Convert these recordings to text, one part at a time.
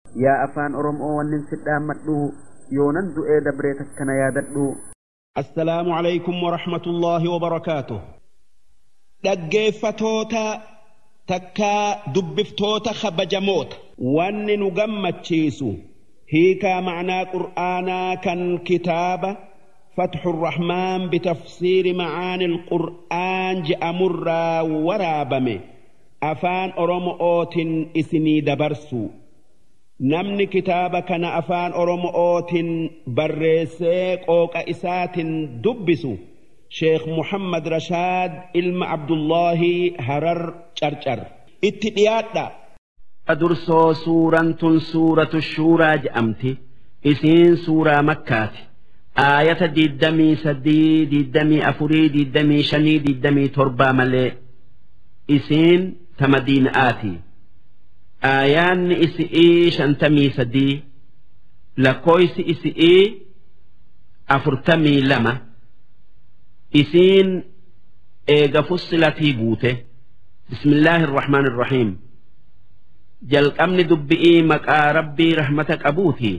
yaa afaan oromoo wannin sidhaammadhu yoonan du'ee dabree takkana yaadadhu السلام عليكم ورحمة الله وبركاته dhaggeeffatoota takkaa dubbiftoota kabajamoota wanni nu gammachiisu hiikaa macnaa qur'aanaa kan kitaaba فتح الرحمن بتفسير معاني القرآن جأمرا ورابمه أفان أرمؤوت إسني دبرسو namni kitaaba kana afaan oromootiin barreessee qooqa isaatiin dubbisu sheekh muhammad rashaad ilma abdullaahi harar carcar itti dhiyaadha dursoo suuraan tun suuratu shuuraa je'amti isiin suuraa makkaati aayata diddamii sadii diddamii afurii diddamii shanii diddamii torbaa malee isiin ta madiina'aati aayaanni isi'ii shantamii sadii lakkooysi isi'ii afurtamii lama isiin eega fussilatii buute bismillaahi irrahmaan irrahiim jalqabni dubbi'ii maqaa rabbii rahmata qabuuti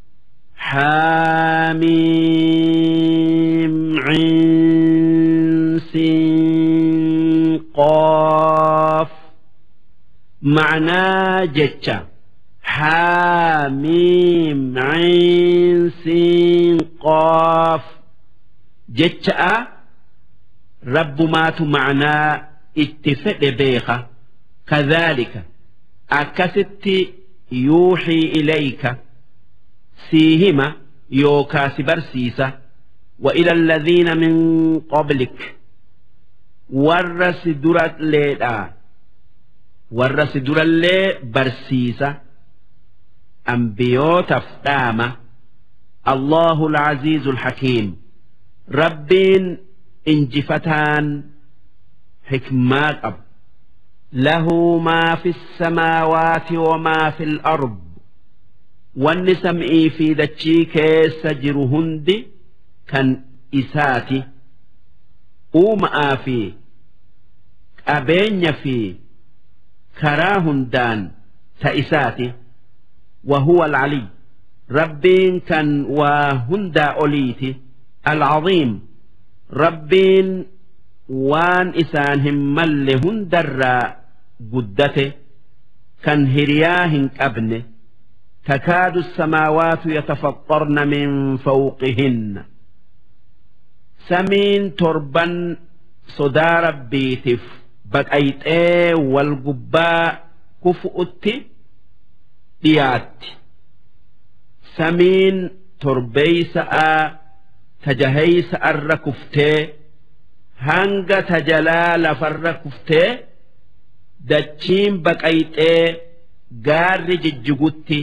حاميم عين سين قاف معناه جتة حاميم عين سين قاف جتة رب مات معناه اتفق بيخة كذلك أكست يوحي إليك سيهما يوكا سبرسيسة وإلى الذين من قبلك ورس درت ليلا ورس درالlee barsiisa ambiyootaaf dhaama allahu alcaziizu alxakiim rabbiin injifataan xikmaa qabu lahu maa fi الsamaawaati wamaa fi الأرض wanni sam'ii fi dachii keessa jiru hundi kan isaati uuma'aa fi qabeenya fi karaa hundaan ta isaati وهو العلي ربين كان وهندا أوليتي العظيم ربين وان إسانهم مل هندر قدته كان هرياهن أبنه تكاد السماوات يتفطرن من فوقهن سمين تربا صدى ربيتف baqayxee wal gubbaa kufu'utti dhiyaatti samiin torbeeysa'aa tajaheeysa'arra kuftee hanga tajalaa lafarra kuftee dachiin baqayxee gaarri jijjigutti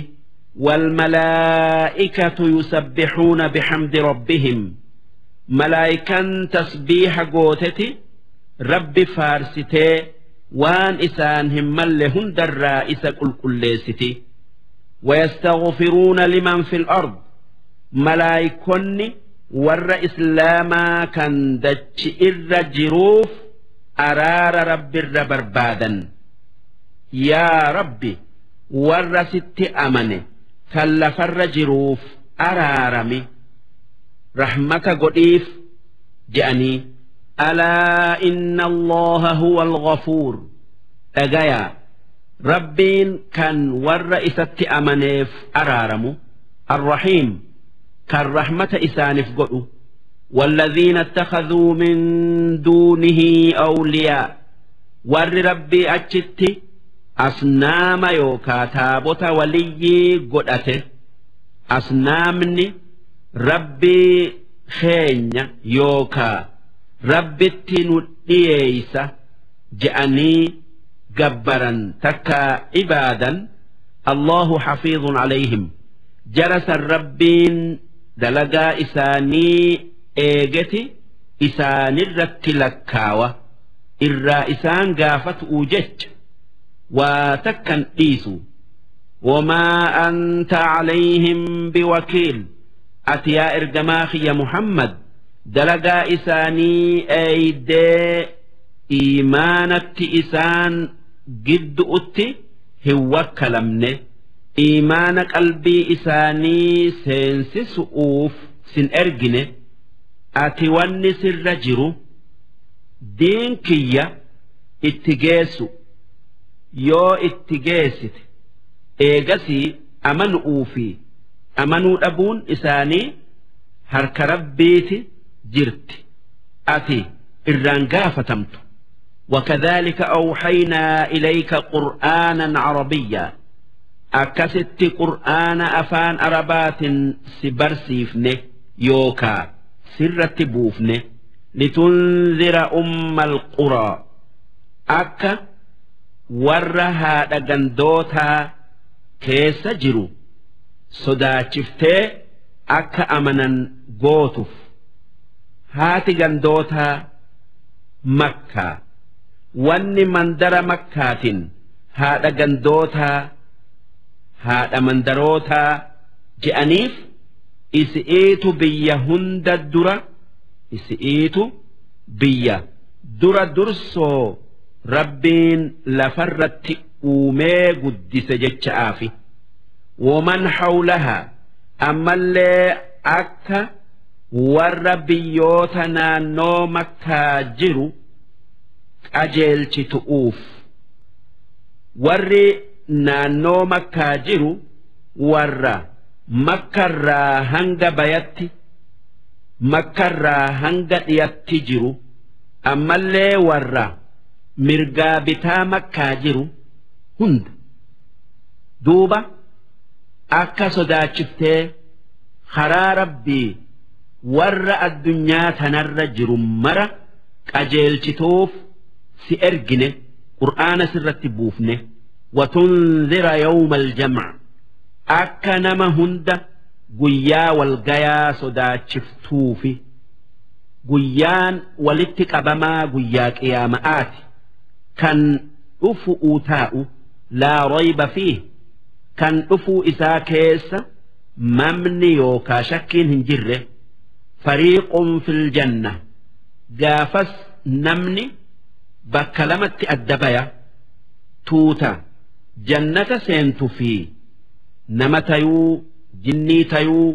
والملائكة يسبحون بحمد ربهم ملائكة تسبيح قوتتي rabbi faarsitee waan isaan hin malle hundarraa isa qulqulleessiti ويستغفرون لمن في الأرض ملايكني ور إسلاما كان دتش إر جروف أرار رب الربربادا يا ربي ور ست أمن كلفر جروف أرارمي رحمك قديف جأني ألا إن الله هو الغفور أجايا ربين كان والرئيسة أمنيف أرارم الرحيم كان رحمة إسانف قلو والذين اتخذوا من دونه أولياء ور ربي أجت أصنام يوكا تابوت ولي قدأته أصنامني ربي خين يوكا rabbitti nu dhiyeeysa je'anii gabbaran takka ibaadan allahu xafiidun calayhim jarasan rabbiin dalagaa isaanii eegeti isaanirratti lakkaawa irraa isaan gaafatu'u jecha waa takkan dhiisu وما أنت عليهم بوكيل أتيا إرجماخ يا محمد dalagaa isaanii eeydee iimaanatti isaan giddu'utti hin wakkalamne iimaana qalbii isaanii seensisu'uuf sin ergine ati wanni sirra jiru diin kiyya itti geessu yoo itti geessite eegasii amanu'uu fi amanuu dhabuun isaanii harka rabbiiti jirti ati irraan gaafatamtu وكذلك أوحينا إليك قرآنا عربيا أكست قرآن أفان أربات سبرسيفنه يوكا سرة بوفنه لتنذر أم القرى أكا ورها دقندوتا كيس جرو صداتشفتي أكا أمنا قوتف هاتي قندوتا مكة wanni mandara makkaatin haadha gandootaa haadha mandarootaa je'aniif isi'iitu biyya hunda dura isi'iitu biyya dura dursoo rabbiin lafarratti uumee guddise jecha'aafi waman hawlahaa ammallee akka warra biyyoota naannoo makkaa jiru qajeelchitu'uuf warri naannoo makkaa jiru warra makkarraa hanga bayatti makkarraa hanga dhiyatti jiru ammallee warra mirgaa bitaa makkaa jiru hunda duuba akka sodaachiftee karaa rabbii warra addunyaa tanarra jiru mara qajeelchituuf si ergine qur'aana sirratti buufne watunzira yawma aljamع akka nama hunda guyyaa walgayaa sodaachiftuufi guyyaan walitti qabamaa guyyaa qiyaama'aati kan dhufu'uu taa'u laa rayba fiih kan dhufuu isaa keessa mamni yookaa shakkiin hin jirre fariiqun fil janna gaafas namni bakka lamatti adda baya tuuta jannata seentu fi nama tayuu jinnii tayuu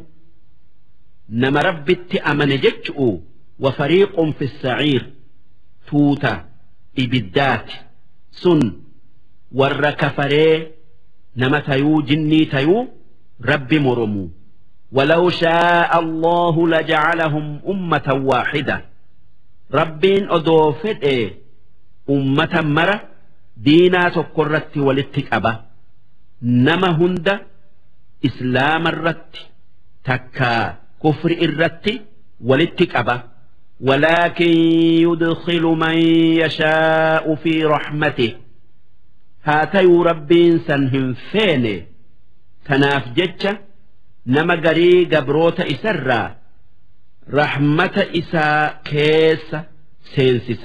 nama rabbitti amane jechu'u wa fariiqun fi saciir tuuta ibiddaati sun warra kafaree nama tayuu jinnii tayuu rabbi moromuu ولو شاء الله لجعلهم أمة واحدة ربين أدوفت إيه أمة مرة دينا تقرت ولتك أبا نما هند إسلام الرت تكا كفر الرت ولتك أبا ولكن يدخل من يشاء في رحمته هاتي ربين سنهم فين تناف جتشا nama garii gabroota isarraa rahmata isaa keessa seensisa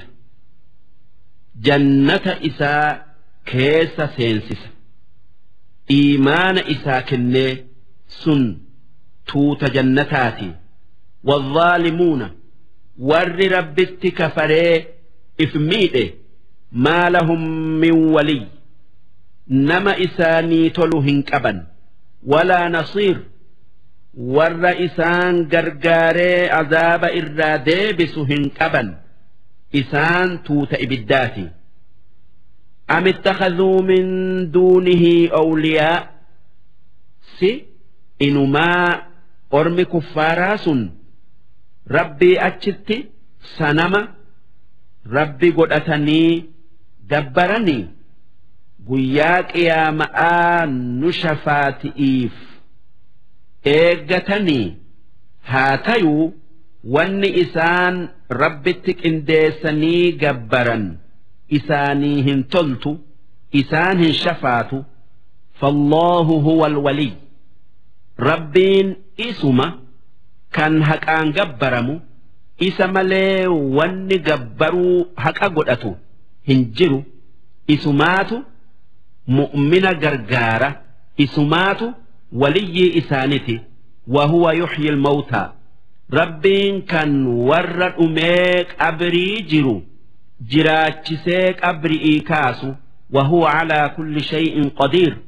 jannata isaa keessa seensisa iimaana isaa kennee sun tuuta jannataati والظالمون ور ربت كفري إفميده ما لهم من ولي نما إساني تلهن كبا ولا نصير warra isaan gargaaree azaaba irraa deebisu hin qaban isaan tuuta ibiddaati am ittakaduu min duunihi awliyaa si inumaa ormi kuffaaraa sun rabbii achitti sanama rabbi godhatanii gabbaranii guyyaa qiyaama'aa nu shafaati'iif eeggatanii haa tayuu wanni isaan rabbitti qindeessanii gabbaran isaanii hin toltu isaan hin shafaatu فالله هو الولي ربين اسما كان هكان جبرمو isa malee wanni gabbaruu haqa godhatu hin jiru isumaatu mu'mina gargaara isumaatu waliyyii isaaniti wahuwa yuxyi ilmawtaa rabbiin kan warra dhumee qabrii jiru jiraachisee qabri'ii kaasu wahuwa calaa kulli shay'in qadiir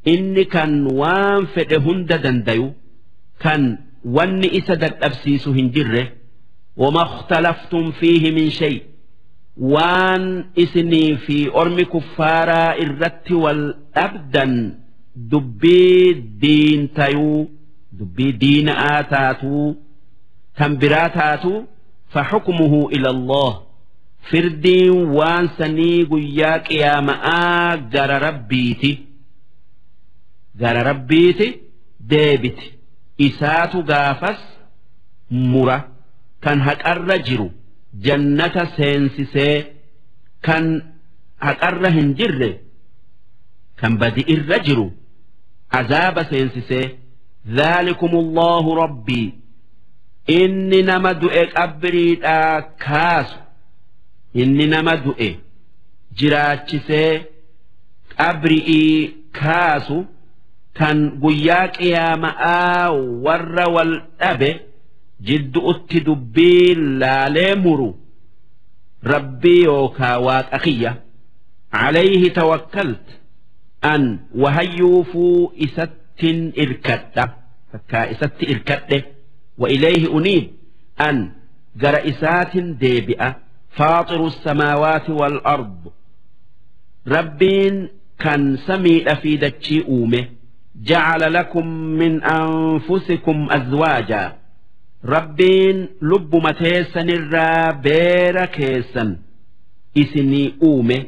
inni kan waan fedhe hunda dandayu kan wanni isa dadhabsiisu hin jirre wama اختلفتم فيه من شيء waan isinii fi ormi kuffaaraa irratti wal dhabdan dubbii diintayuu dubbii diina'aa taatuu tan biraa taatuu فحكمه إلى الله فردين وان سني قيا قيامآ جر ربيتي جر ربيتي ديبت إسات غافس مرة كان هك الرجر جنة سينسسي كان هك الرهنجر كان بدئ الرجر عذاب سينسسي ذلكم الله ربي inni nama du'e qabriidhaa kaasu inni nama du'e jiraachisee qabri'ii kaasu kan guyyaa qiyaama'aa warra wal dhabe jiddu'utti dubbii laalee muru rabbii yookaa waaqa kiyya عليه توكلت أن وهيوفوا إستن إركدة فكا إست إركدة وإليه أنيب أن جرئسات ديبئة فاطر السماوات والأرض ربين كان سمي في دتشي أومه جعل لكم من أنفسكم أزواجا ربين لب متيسا الرابير كيسا إسني أومه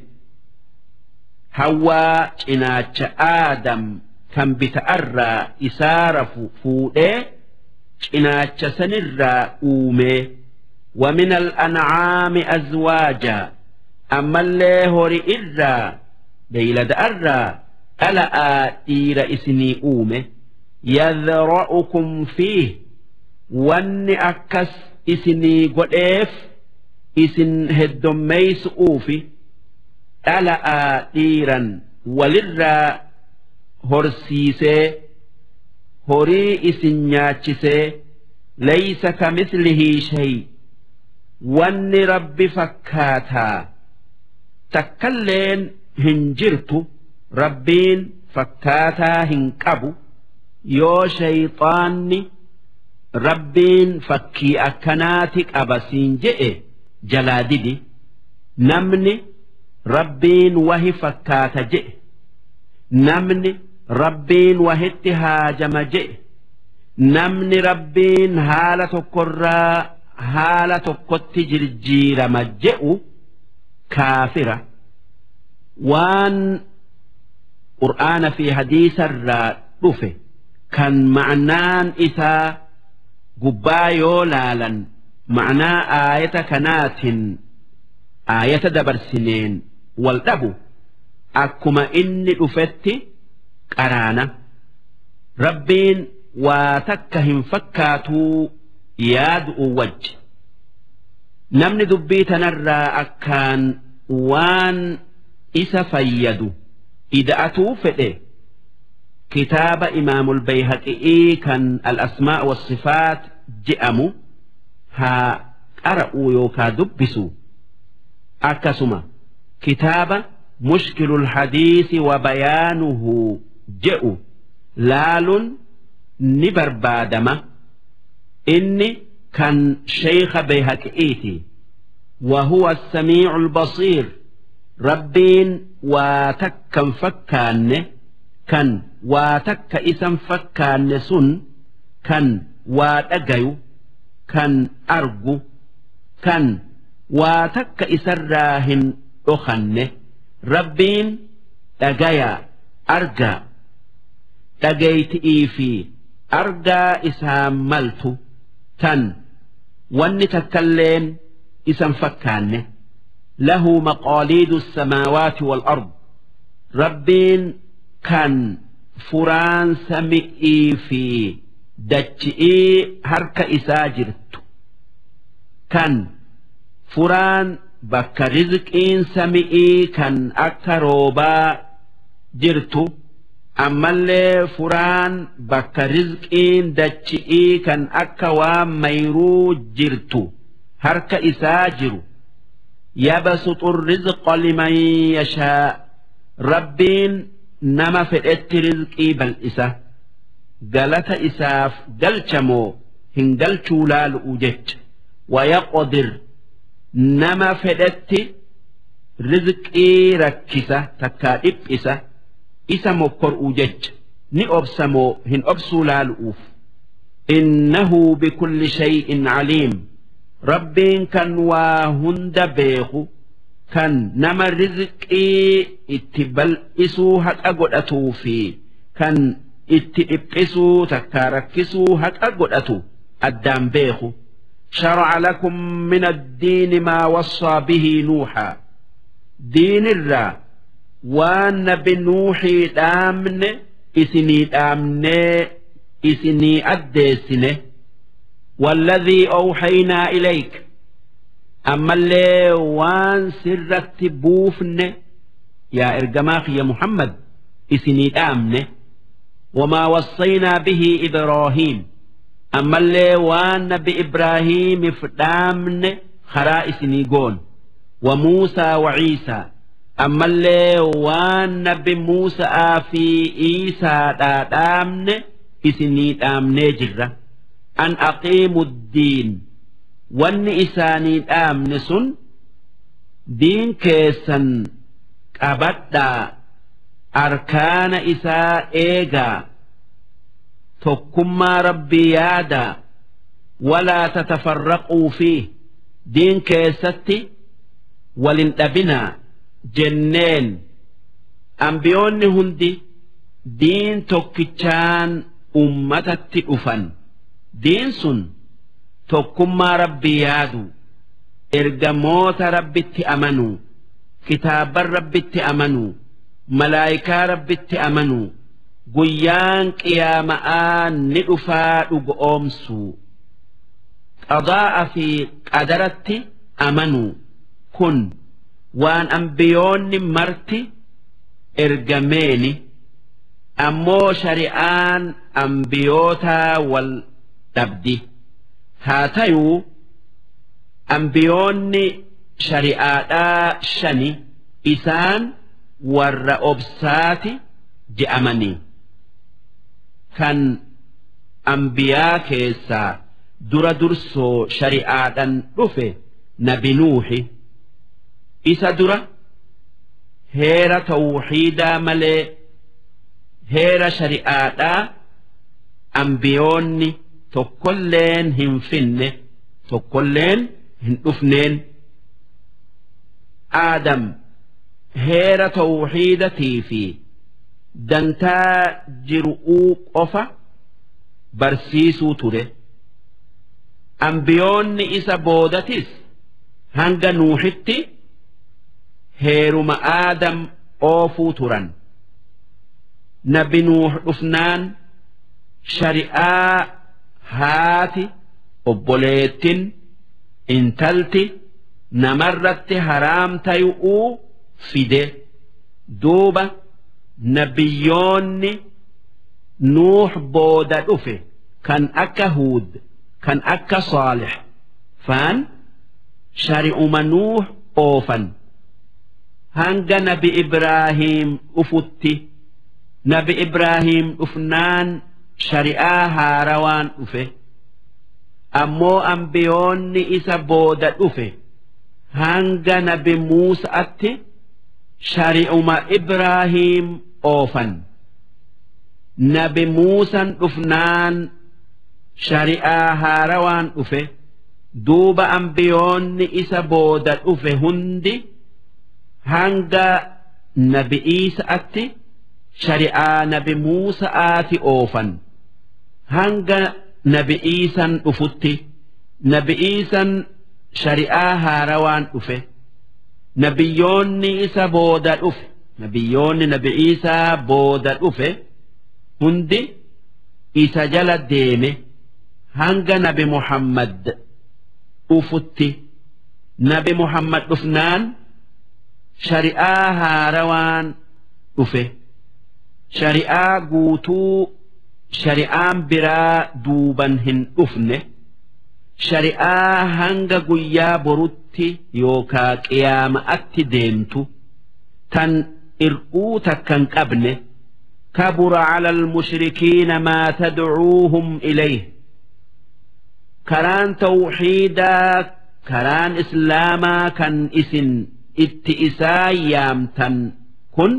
هوا إناتش آدم كان بتأرى إسارف فوئه cinaacha sanirraa uume ومن الأنعام أزواجا أما اللي هوري إرا بيلد أرا ألا إير إسني أومه يذرأكم فيه وان أكس إسني قديف إسن هدميس أوفي ألا إيرا وللرا هرسيسي horii isin nyaachisee laysa kamithlihi shay wanni rabbi fakkaataa takkalleen hin jirtu rabbiin fakkaataa hin qabu yoo shayxaanni rabbiin fakkii akkanaati qaba siin je'e jalaa didi namni rabbiin wahi fakkaata je'e namni rabbiin wahitti haajama je'e namni rabbiin haala tokkorraa haala tokkotti jirjiirama je'u kaafira waan qur'aana fi hadiisarraa dhufe kan ma'naan isaa gubbaa yoo laalan ma'naa aayata kanaatiin aayata dabarsineen wal dhabu akkuma inni dhufetti qaraana rabbiin waa takka hin fakkaatuu yaadu wajji namni dubbii tanarraa akkaan waan isa fayyadu ida'atuu fedhe kitaaba imaamul bayhaqi'ii kan al-asmaa was-sifaat je'amu haa qara'uu yookaa dubbisu akkasuma kitaaba mushkilul hadiisi wa bayaanuhu je'u laaluun ni barbaadama inni kan sheeyka bayhaqi'iiti وهو السميع البصير ربين واتكا فكان كان واتك اسم فكان سن كان واتقيو كان أرجو كان واتك إسراهن أخنه ربين تقيا أرجى تقيت في أرجى إسام ملت تن واني تكلين إسم فكانه له مقاليد السماوات والأرض ربين كان فران سمئي في دجئي هرك إساجرت كان فران بك رزقين سمئي كان أكروبا جرت أما اللي فران بك رزقين دجئي كان أكوام ميرو جرتو harka isaa jiru yabsutu الرزق liman yashaa rabbiin nama fedhetti rizqii bal'isa galata isaaf galchamoo hin galchuu laalu'u jecha wayaqodir nama fedhetti rizqii rakkisa takkaa dhiphisa isa mokkor'u jecha ni obsamoo hin obsuu laalu'uuf innahu bikulli shay'in caliim rabbiin kan waa hunda beeku kan nama rizqii itti bal'isuu haqa godhatuu fi kan itti dhiphisuu takkaa rakkisuu haqa godhatu addaan beeku شرع لكم من الدين ما وصى به نوحا دين الرا وان بنوحي دامن إسني دامن إسني أدسنه والذي أوحينا إليك أما اللي وان سرت بوفن يا إرجماخ يا محمد إسني دامن وما وصينا به إبراهيم أما اللي وان نبي إبراهيم فدامن خرائس نيقون وموسى وعيسى أما اللي وان نبي موسى في عيسى دامن إسني دامن جرة أن أقيموا الدين وان إساني دامن سن دين كيسن قبدا أركان إساء إيغا tokkummaa rabbii yaada walaa tatafarraquu fi diin keessatti walin dhabinaa jenneen ambiyoonni hundi diin tokkichaan ummatatti dhufan diin sun tokkummaa rabbii yaadu ergamoota rabbitti amanuu kitaaban rabbitti amanuu malaayikaa rabbitti amanuu guyyaan qiyaama'aa ni dhufaa dhugoomsuu qadaa'a fi qadaratti amanuu kun waan ambiyoonni marti ergameeni ammoo shari'aan ambiyootaa wal dhabdi haa tayuu ambiyoonni shari'aadhaa shani isaan warra obsaati je'amanii kan ambiyaa keessaa dura dursoo shari'aadhan dhufe nabi nuuhi isa dura heera tawxiidaa malee heera shari'aadhaa ambiyoonni tokkolleen hin finne tokkolleen hin dhufneen aadam heera tawxiidatii fi dantaa jiru'uu qofa barsiisuu ture ambiyoonni isa boodatis hanga nuuxitti heeruma aadam oofuu turan nabi nuux dhufnaan shari'aa haati obboleettin intalti namarratti haraam tayu'uu fide duuba nabiyyoonni nuux booda dhufe kan akka huud kan akka saalix faan shari'uma nuux oofan hanga nabi ibraahiim dhufutti nabi ibraahiim dhufnaan shari'aa haarawaan dhufe ammoo ambiyoonni isa booda dhufe hanga nabi muusa'atti shari'uma ibraahiim oofan nabi muusan dhufnaan shari'aa haarawaan dhufe duuba ambiyoonni isa booda dhufe hundi hanga nabi iisa'atti shari'aa nabi muusa'aati oofan hanga nabi iisan dhufutti nabi iisan shari'aa haarawaan dhufe nabiyyoonni isa booda dhufe nabiyyoonni nabi iisaa booda dhufe hundi isa jala deeme hanga nabi muhammad dhufutti nabi muhammad dhufnaan shari'aa haarawaan dhufe shari'aa guutuu shari'aan biraa duuban hin dhufne shari'aa hanga guyyaa borutti yookaa qiyaama'atti deemtu tan ir'uu takkan qabne كبر على المشركين ما تدعوهم إليه كران توحيدا كران إسلاما كان إسن اتئسا يامتن كن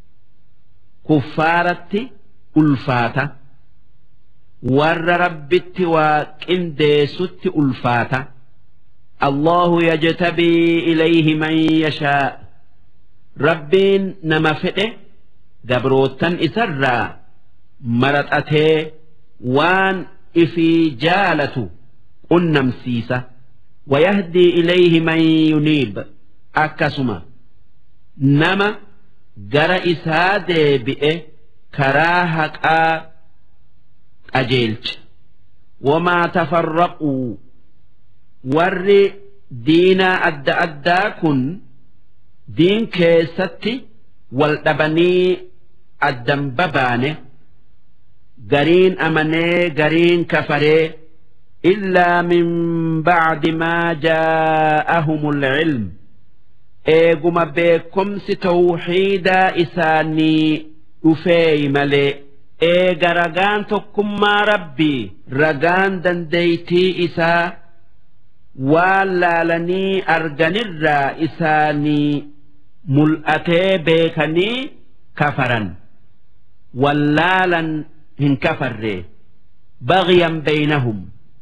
كفارة ألفاته warra rabbitti waa qindeessutti ulfaata allahu yajtabii ilayhi man yashaa rabbiin nama fedhe gabroottan isarraa maraxatee waan ifii jaalatu qunnamsiisa wayahdii ilayhi man yuniib akkasuma nama gara isaa deebi'e karaa haqaa qajeelcha wamaa tafarraquu warri diinaa adda addaa kun diin keessatti wal dhabanii addan babaane gariin amanee gariin kafaree illaa min bacdi maa jaa'ahumul ilm eeguma beekomsi tawxiidaa isaanii dhufeey malee eega ragaan tokkummaa rabbii ragaan dandeeytii isaa waan laalanii arganirraa isaanii mul'atee beekanii kafaran wallaalan hin kafarre bagyan beeynahum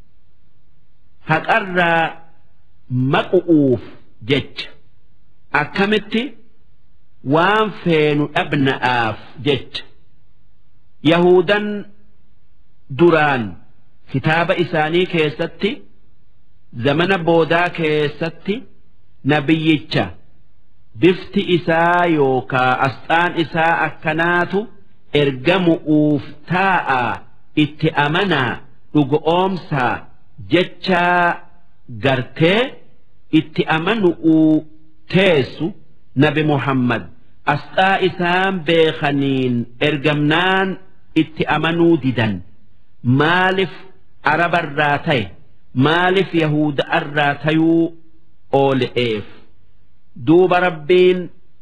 haqarraa maqu'uuf jecha akkamitti waan feenu dhabna'aaf jecha yahudan duraan kitaaba isaanii keessatti zamana boodaa keessatti nabiyyicha bifti isaa yookaa asxaan isaa akkanaatu ergamu'uuf taa'a itti amanaa dhugoomsaa jechaa gartee itti amanu'uu teessu nabi muhammad asxaa isaan beekaniin ergamnaan itti amanuu didan maalif arabarraa ta'e maalif yahuda'arraa tayuu oole'eef duuba rabbiin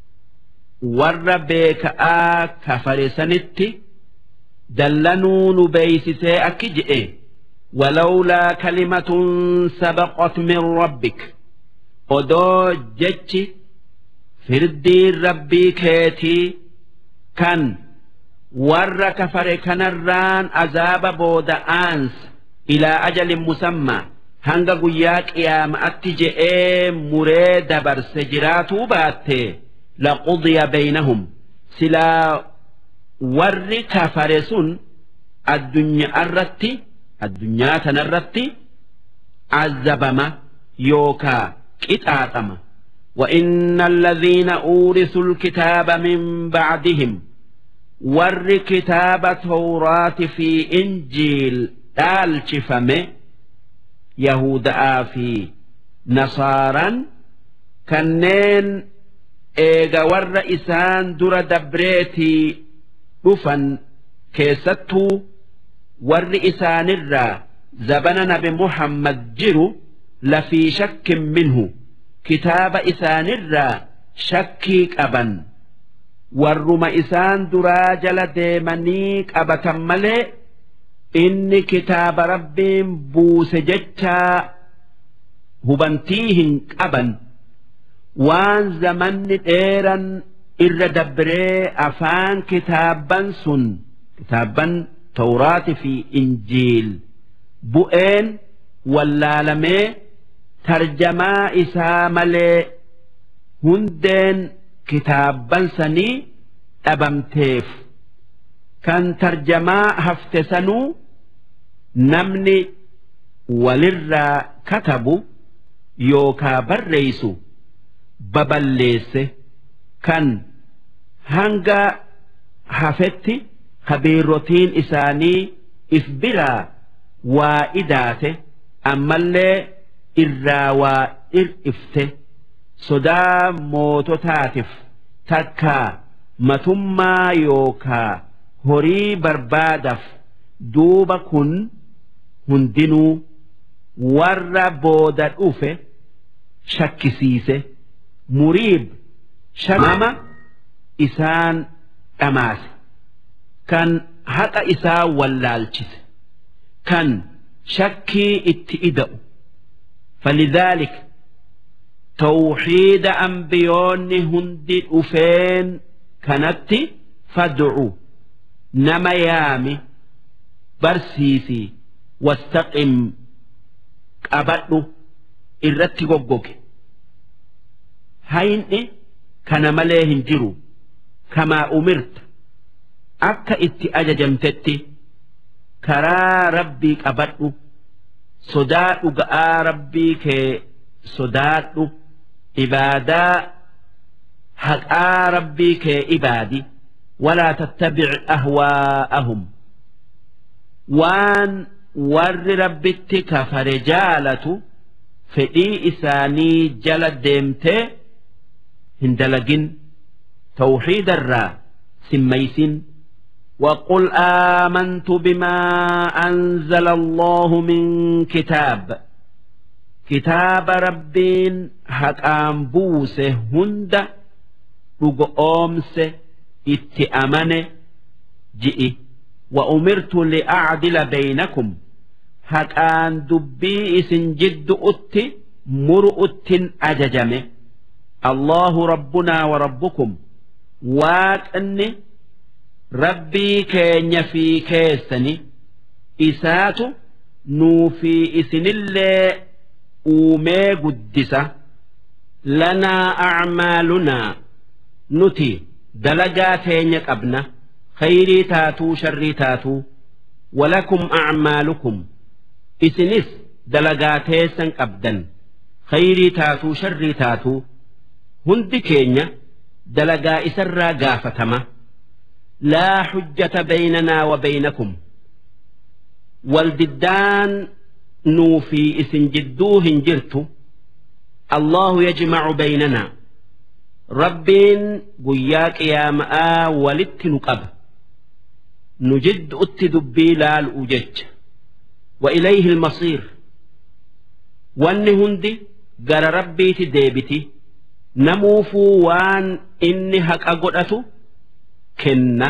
warra beeka'aa kafare sanitti dallanuu nu beeysisee akki je'e ولولا كلمة سبقت من ربك odoo jechi firdiin rabbii keetii kan warra kafare kanarraan azaaba booda'aans ilaa ajalin musammaa hanga guyyaa qiyaama'atti je'ee muree dabarse jiraatuu baatte laqudiya beynahum silaa warri kafare sun addunyaa irratti addunyaa tanarratti azabama yookaa qixaaxama وإن الذين أورثوا الكتاب من بعدهم ور كتاب توراة في إنجيل دال شفمه يهودا في نصارا كنين إيغا ور إسان در دبريتي رفن كيستو ور إسان الرا زبن نبي محمد جرو لفي شك منه kitaaba isaanirraa shakkii qaban warruma isaan duraa jala deemanii qabatan malee inni kitaaba rabbiin buuse jechaa hubantii hin qaban waan zamanni dheeran irra dabree afaan kitaabban sun kitaabban tawraati fi injiil bu'een wallaalamee tarjamaa isaa malee hundeen kitaabban sanii dhabamteef kan tarjamaa hafte sanuu namni walirraa katabu yookaa barreeysu baballeesse kan hanga hafetti kabiirrotiin isaanii if biraa waa idaate ammallee irraa waa ir'ifte sodaa moototaatiif takkaa matummaa yookaa horii barbaadaaf duuba kun hundinuu warra booda dhufe shakkisiise muriib shamama isaan dhamaase kan haqa isaa wallaalchise kan shakkii itti ida'u falidhaalika tawxiida ambiyoonni hundi dhufeen kanatti fad'u nama yaami barsiisi wastaqim qabadhu irratti goggoge hayni kana malee hin jiru kamaa umirta akka itti ajajamtetti karaa rabbii qabadhu sodaadhu ga'aa rabbii kee sodaadhu ibaadaa haqaa rabbii kee ibaadi walaa tattabic ahwaa'ahum waan warri rabbitti kafare jaalatu fedhii isaanii jala deemtee hin dalagin tawxiidarraa simmaysin وقل آمنت بما أنزل الله من كتاب كتاب ربين هكام بوسه هند رقومس اتأمن جئي وأمرت لأعدل بينكم هكان دبي إسن جد أتي مرؤت أججمه الله ربنا وربكم واك أني rabbii keenya fi keessani isaatu nuu fi isinillee uumee guddisa lanaa acmaalunaa nuti dalagaa teenya qabna khayrii taatuu sharrii taatuu walakum acmaalukum isinis dalagaa teessan qabdan khayrii taatuu sharrii taatuu hundi keenya dalagaa isarraa gaafatama لا حجة بيننا وبينكم والددان نوفي اسن جدوه جرت الله يجمع بيننا ربين قياك يا ماء ولت نقب نجد اتدبي لا الأجج وإليه المصير وان هندي قال ربي تديبتي نموفو وان إني هك أقرأته kenna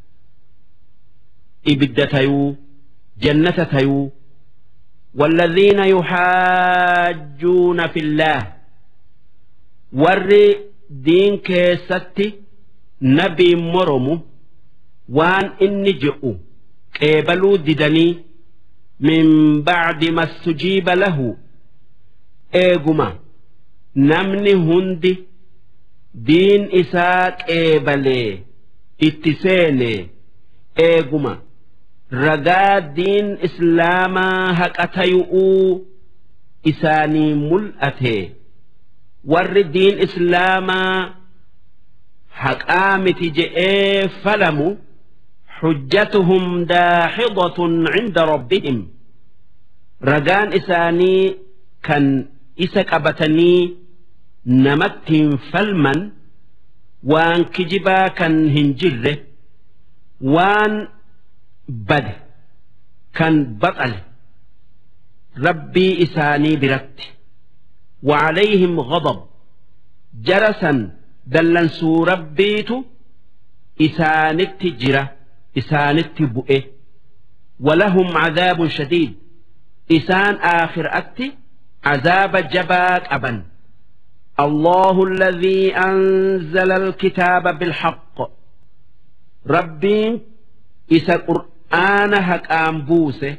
ibidda tayuu jannata tayuu والذين يحاجون في الله ور دين كيستي نبي مرم وان إني جئوا قبلوا ددني من بعد ما استجيب له إيقما نمني هندي دين إساك قبليه itti seene eeguma ragaa diin islaamaa haqa tayu'uu isaanii mul'ate warri diin islaamaa haqaa miti je'ee falamu xujjatuhum daaxidatun cinda rabbihim ragaan isaanii kan isa qabatanii namattiin falman waan kijibaa kan hin jirre waan bade kan baxale rabbii isaanii biratti وعليهم غضب جرسا دلنسو ربيت إسانت جرة إسانت بؤه ولهم عذاب شديد إسان آخر أتي عذاب جباك أبن الله الذي أنزل الكتاب بالحق ربي إسا قرآن هك أنبوسه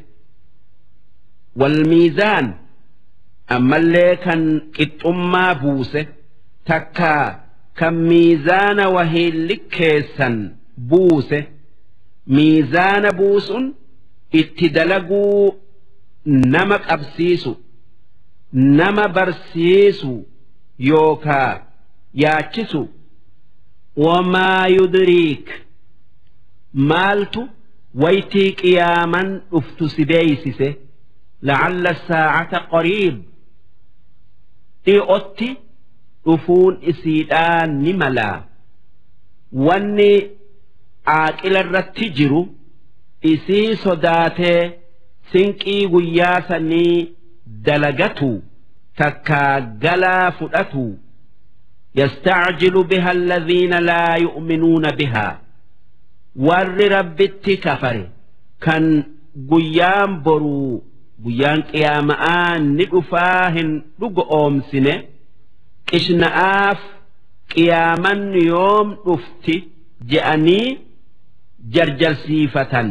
والميزان أما اللي كان إتما بوسه تكا كم ميزان وهي لكيسا بوسه ميزان بوس اتدلقوا نمك أبسيسو نما برسيسو yookaa yaachisu wamaa yudriik maaltu waytii qiyaaman dhuftu si beeysise lacalla saacata qariib dhi'otti dhufuun isiidhaa ni malaa wanni aaqila irratti jiru isii sodaatee sinqii guyyaa sanii dalagatu takkaa galaa fudhatu يستعجل بها الذين لا يؤمنون بها warri rabbitti kafare kan guyyaan boruu guyyaan qiyaama'aa ni dhufaa hin dhugo oomsine qishna'aaf qiyaaman yoom dhufti je'anii jarjarsiifatan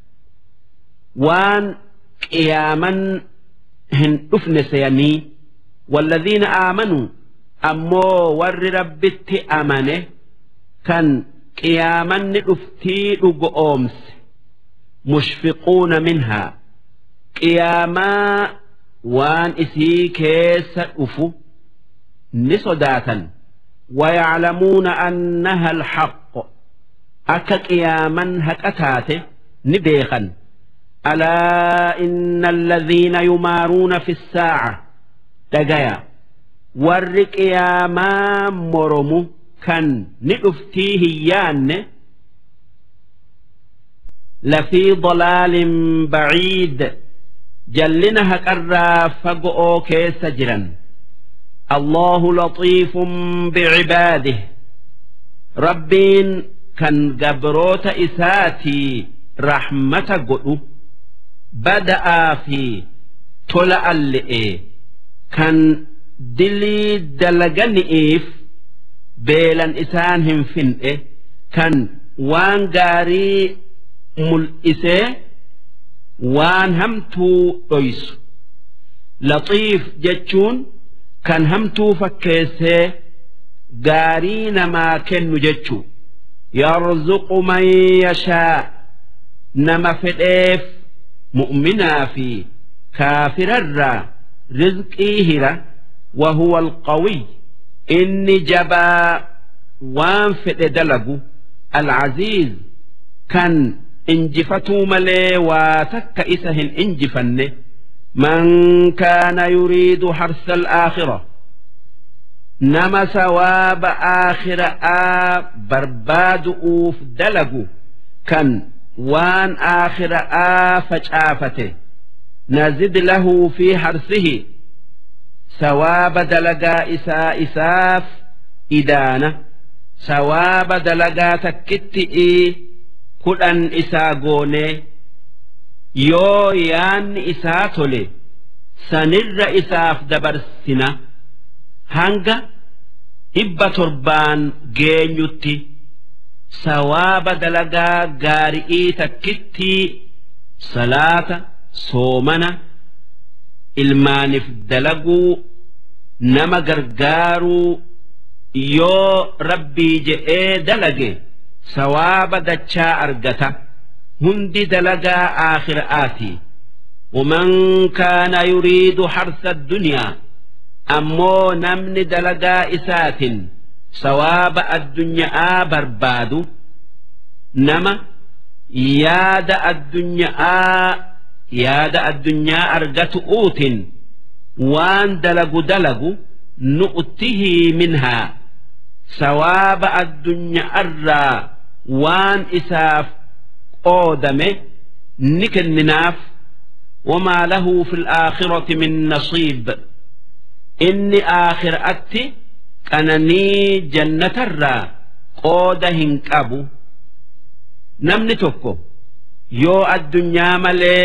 waan qiyaaman hin dhufne seyanii والذين آمنوا ammoo warri rabbitti amane kan qiyaamanni dhuftii dhugo oomse mushfiquuna minhaa qiyaamaa waan isii keessa dhufu ni sodaatan ويعلمون أنها الحق أكا قياما هكتات نبيخا ألا إن الذين يمارون في الساعة دقيا warri qiyaamaa moromu kan ni dhuftii hiyyaanne lafii dalaalin baciid jallina haqarraa fago'oo keessa jiran allahu laxiifun bicibaadih rabbiin kan gabroota isaatii rahmata godhu bada'aa fi tola alle'e kan dilii dalagani'iif beelan isaan hin fin'e kan waan gaarii mul'isee waan hamtuu dhoysu laxiif jechuun kan hamtuu fakkeessee gaarii namaa kennu jechuu yarzuqu man yashaa nama fedheef mu'minaa fi kaafirarraa rizqii hira وهو القوي إني جبا وان فئ دلقو العزيز كان انجفتو ملي وتك إسهن انجفن من كان يريد حرث الآخرة نما ثواب آخر آ برباد أوف دلقو كان وان آخر آ فجآفته نزد له في حرثه sawaaba dalagaa isaa isaaf idaana sawaaba dalagaa takkitti'ii kudhan isaa goonee yoo yaanni isaa tole sanirra isaaf dabarsina hanga dhibba torbaan geenyutti sawaaba dalagaa gaari'ii takkittii salaata soomana ilmaaniif dalaguu nama gargaaruu yoo rabbii je'ee dalage sawaaba dachaa argata hundi dalagaa aakhira'aati ومن كان يريد حرث الدنيا أمو نمن دلقا إسات سواب الدنيا برباد نما ياد الدنيا yaada addunyaa argatu uutin waan dalagu dalagu nu'tihii minhaa sawaaba addunyaarraa waan isaaf qoodame ni kenninaaf wamaa lahu fi laakhirati min nasiib inni aakhiraatti qananii jannatarraa qooda hin qabu namni tokko yoo addunyaa malee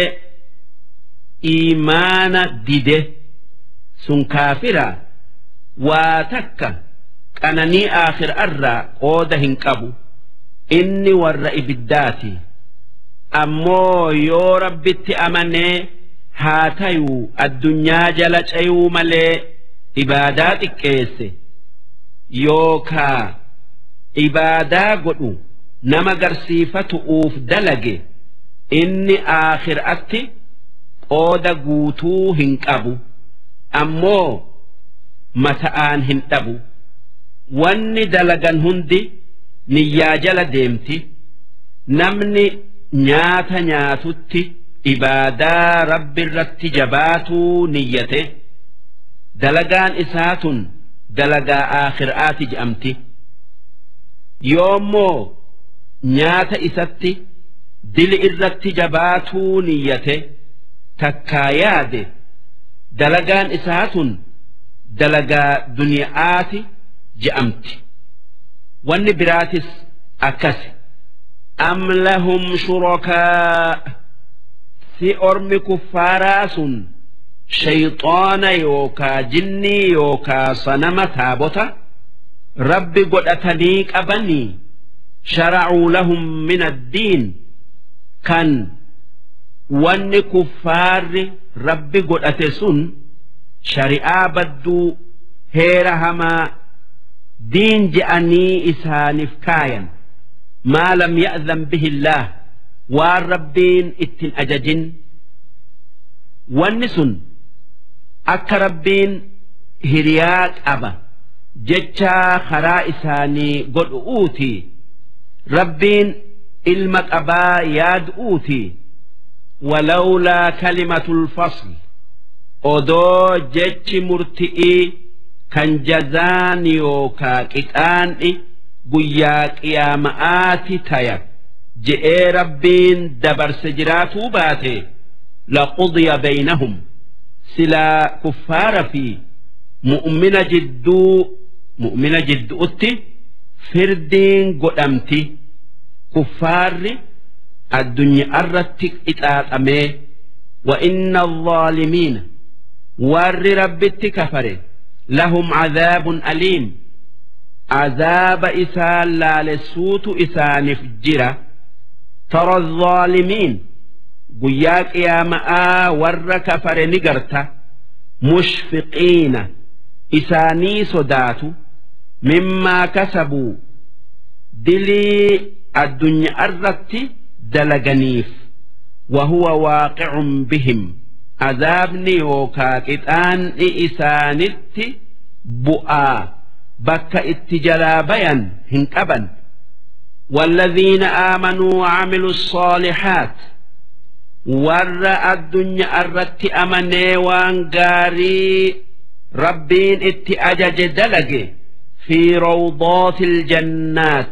iimaana dide sun kaafira waa takka qananii aakhirarraa qooda hin qabu inni warra ibiddaati ammoo yoo rabbitti amanee haa tayuu addunyaa jala cayuu malee ibaadaa xiqqeesse yookaa ibaadaa godhu nama garsiifatu'uuf dalage inni aakhiraatti qooda guutuu hin qabu ammoo mata'aan hin dhabu wanni dalagan hundi niyyaa jala deemti namni nyaata nyaatutti ibaadaa rabbi irratti jabaatuu niyyate dalagaan isaa tun dalagaa aakhiraati je'amti yoommoo nyaata isatti dili irratti jabaatuu niyyate takkaa yaade dalagaan isaa tun dalagaa duniyaati je'amti wanni biraatis akkasi أم لهم شركاء في أرم كفارا سن شيطان يوكا جني يوكا صنم تابوتا رب قد أتنيك أبني شرعوا لهم من الدين كان وان كفار رب قد أتسن شريعة بدو هيرهما دين جأني إسانف كاين ما لم يأذن به الله والربين اتن أججن والنسن أك ربين هرياك أبا جتشا خرا إساني قد أوتي ربين إلمك أبا ياد أوتي ولولا كلمة الفصل odoo jechi murti'ii kan jazaan yookaa qixaan'i guyyaa qiyaama'aati taya je'ee rabbiin dabarse jiraatuu baate laqudiya baynahum silaa kuffaara fi mu'mina jidduu mu'mina jidduutti firdiin godhamti kuffaarri addunyaa irratti qixaaxamee wa inna الظالمين warri rabbitti kafare lahum cadaabun aliim azaaba isaan laalessuutu isaaniif jira tara الظaalimiin guyyaa qiyaama'aa warra kafare ni garta mushfiqiina isaanii sodaatu mimmaa kasabuu dilii addunyaa irratti dalaganiif وهو واقع بهم azaabni yookaa qixaanni isaanitti bu'aa bakka itti jalaa bayan hin qaban والذين آمنوا وعملوا الصالحات ور الدنيا الرت أمني وانقاري ربين ات أجج دلق في روضات الجنات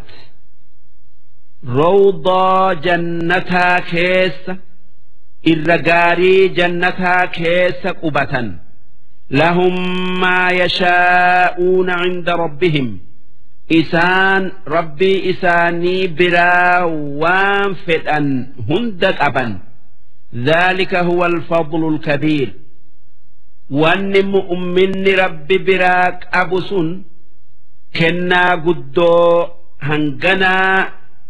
روضة جنتها كيسه irra gaarii jannataa keessa qubatan lahum maa yashaa'uuna cinda rabbihim isaan rabbii isaanii biraa waan fedhan hunda qaban ذلك هو الفضل الكبير وان مؤمن رب براك أبو سن كنا قدو هنغنا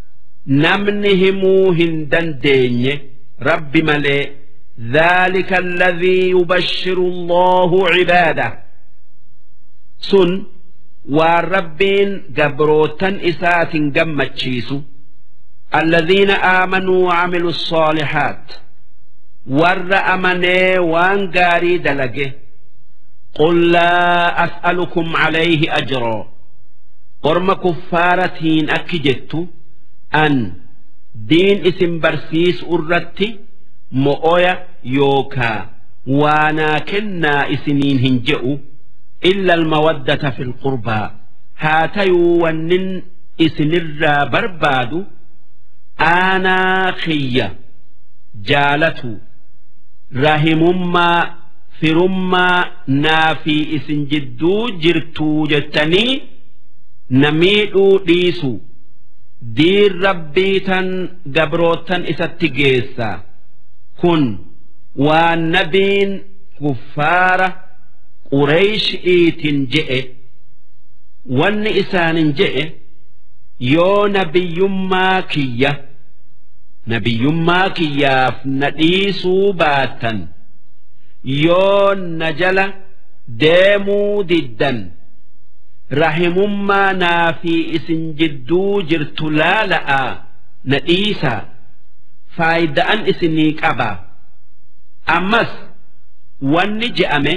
نمنهم هندن دينيه رب ملئ ذلك الذي يبشر الله عباده سن والربين قبروتا إسات قمتشيس الذين آمنوا وعملوا الصالحات ور أمني وانقاري دلقه قل لا أسألكم عليه أجرا قرم كفارتين أكجت أن diin isin barsiisu irratti mo'oya yookaa waanaa kennaa isiniin hin je'u illa almawaddata fi lqurbaa haa tayuu wannin isinirraa barbaadu aanaa kiyya jaalatu rahimummaa firummaa naa fi isin jidduu jirtuu jettanii namiidhuu dhiisu diin rabbii tan gabrootan isatti geessa kun waan nabiin kuffaara qureeshi'iitin je'e wanni isaanin je'e yoo nabiyyummaa kiyya nabiyyummaa kiyyaaf na dhiisuu baattan yoo na jala deemuu diddan rahimummaa naa fi isin jidduu jirtu laala'a na dhiisaa faayida'an isinii qaba ammas wanni je'ame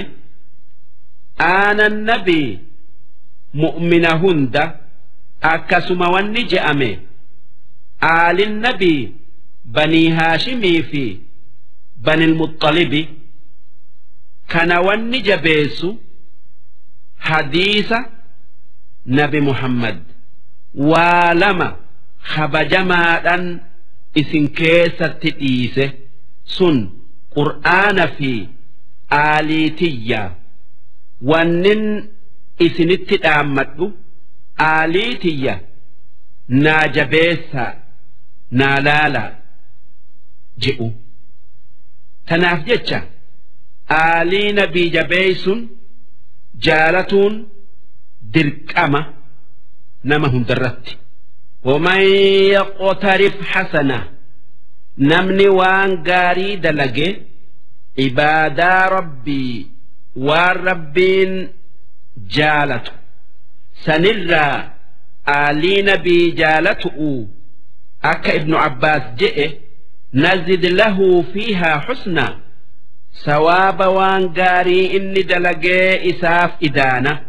aanan nabii mu'mina hunda akkasuma wanni je'ame aalin nabii banii haashimii fi banil muxxalibi kana wanni jabeessu hadiisa nabi muhammad waa lama kabajamaadhan isin keessatti dhiise sun qur'aana fi aaliitiyya wannin isinitti dhaammadhu aaliitiyya naa jabeessaa naa laalaa je'u tanaaf jecha aalii nabii jabeeysun jaalatuun dirqama nama hundarratti ومن يقترف حسنة نمني وان قاري دلقي عبادا ربي والربين جالته سنرى آلي نبي جالته أكا ابن عباس جئ نزد له فيها حسنا ثواب وان قاري إني دلقي إساف إدانة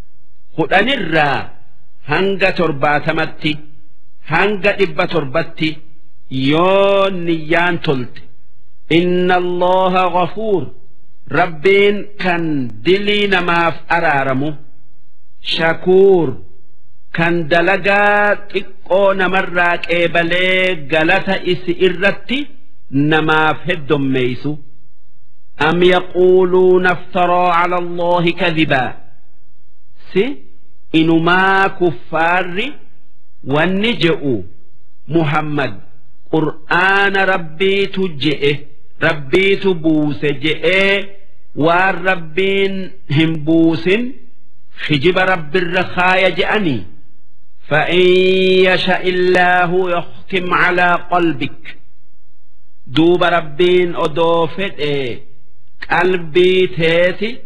خدنرى هنga torbaatamatti hanga dhibba torbatti yoo niyyaan tolte inna allaha ghafuur rabbiin kan dilii namaaf araaramu shakuur kan dalagaa xiqqoo namarraa qeebalee galata isi irratti namaaf heddommeeysu am yaquuluuna aftaraa cala allaahi kadibaa si inumaa kuffaarri wanni je'u muhammad qur'aana rabbiitu je'e rabbiitu buuse je'ee waan rabbiin hin buusin hijiba rabbirra kaaya je'anii فإن يشاء الله يختم على قلبك دوب ربين أدوفت إيه قلبي تيتي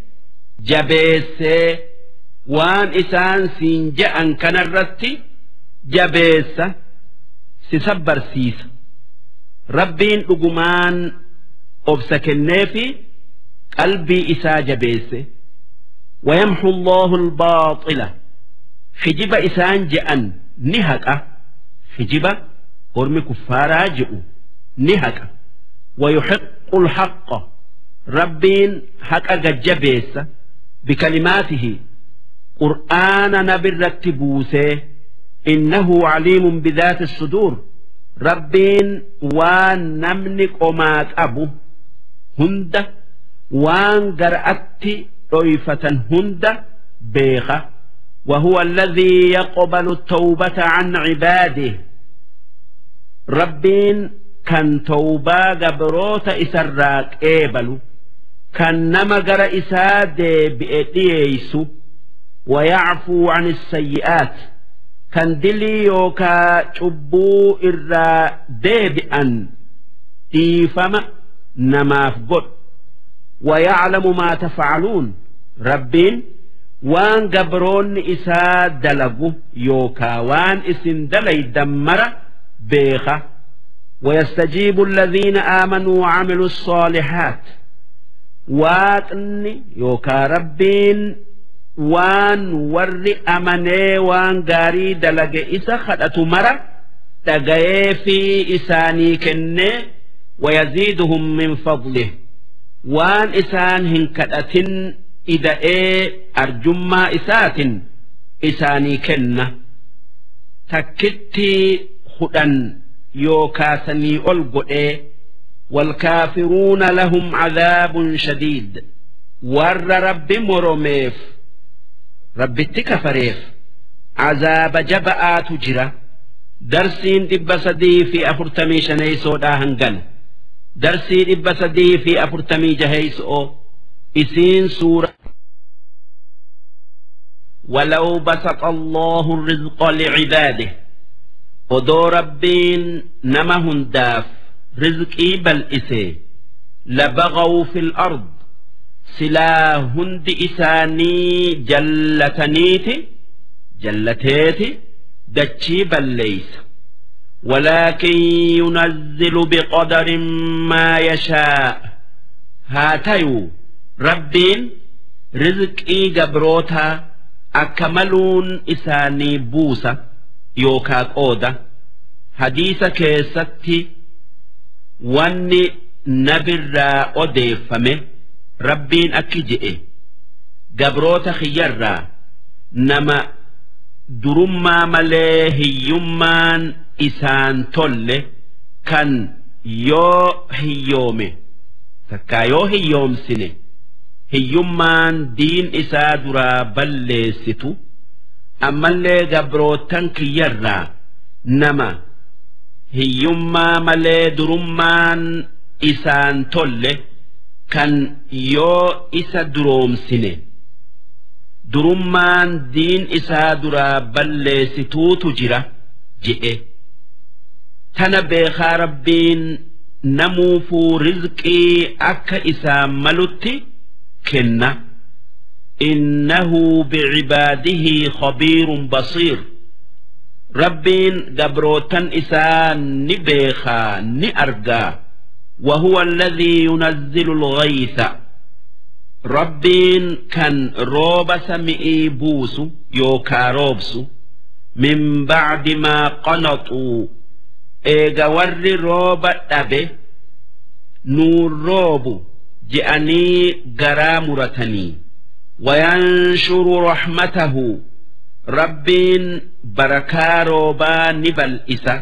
جبيسي waan isaan siin je'an kanarratti jabeessa si sabbarsiisa rabbiin dhugumaan obsa kenneefi qalbii isaa jabeesse ويمحو الله الباطل حجب إسان جأن نهك حجب قرم كفارا جئوا نهك ويحق الحق ربين حق جبيس بكلماته قرآن نبرت بوسه إنه عليم بذات الصدور ربين وان نمنك وما أبو هند وان قرأت ريفة هند بيخة وهو الذي يقبل التوبة عن عباده ربين كان توبة قبروت إسراك إيبلو كان نما قرأ إساد بإيسو ويعفو عن السيئات كان دلي يوكا شبو إرا ديبئا إيفما نماف قد ويعلم ما تفعلون ربين وان قبرون إسا دلقو يوكا وان إسن دلي دمر بيخة ويستجيب الذين آمنوا وعملوا الصالحات waaqni yookaa rabbiin waan warri amanee waan gaarii dalage isa kadhatu mara dhagayee fi isaanii kennee wayaziiduhum min fadlih waan isaan hin kadhatin ida'ee arjummaa isaatin isaanii kenna takkitti hudhan yookaa sanii ol godhee والكافرون لهم عذاب شديد ور رب مرميف رب التكفريف عذاب جبآ تجرى درسين دب سدي في أفرتمي شني سودا هنغن درسي دب سدي في أفرتمي جهيس أو إسين سورة ولو بسط الله الرزق لعباده ودو ربين نمهن داف رزقي بل إسي لبغوا في الأرض سلا هند إساني جلتنيتي جلتيتي دتشي بل ليس ولكن ينزل بقدر ما يشاء هاتيو ربين رزقي جبروتا أكملون إساني بوسة يوكا قودة حديث كيستي wanni nabirraa odeeffame rabbiin akki je'e gabroota kiyyarraa nama durummaa malee hiyyummaan isaan tolle kan yoo hiyyoome takkaa yoo hiyyoomsine hiyyummaan diin isaa duraa balleessitu ammallee gabrootan kiyyarraa nama hiyyummaa malee durummaan isaan tolle kan yoo isa duroomsine durummaan diin isaa duraa balleessituutu jira je'e tana beekaa rabbiin namuufuu rizqii akka isaan malutti kenna innahu bicibaadihi khabiirun basiir rabbiin gabrootan isaa ni beekaa ni argaa وهو الذي ينزل الغيث ربين كان روب سمئي بوس يوكا روبس من بعد ما قنطوا إيغا ور روب أبي نور روب جأني غرامرتني وينشر رحمته ربين بركا روبا نبل إسا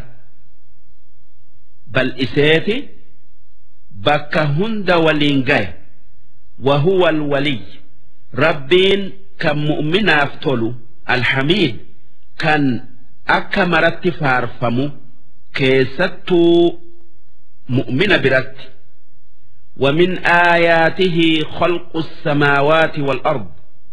بل إسيتي bakka hunda waliin gahe wahuwa alwaliy rabbiin kan mu'minaaf tolu alhamiid kan akka maratti faarfamu keessattuu mu'mina biratti ومن آياته خلق السماوات والأرض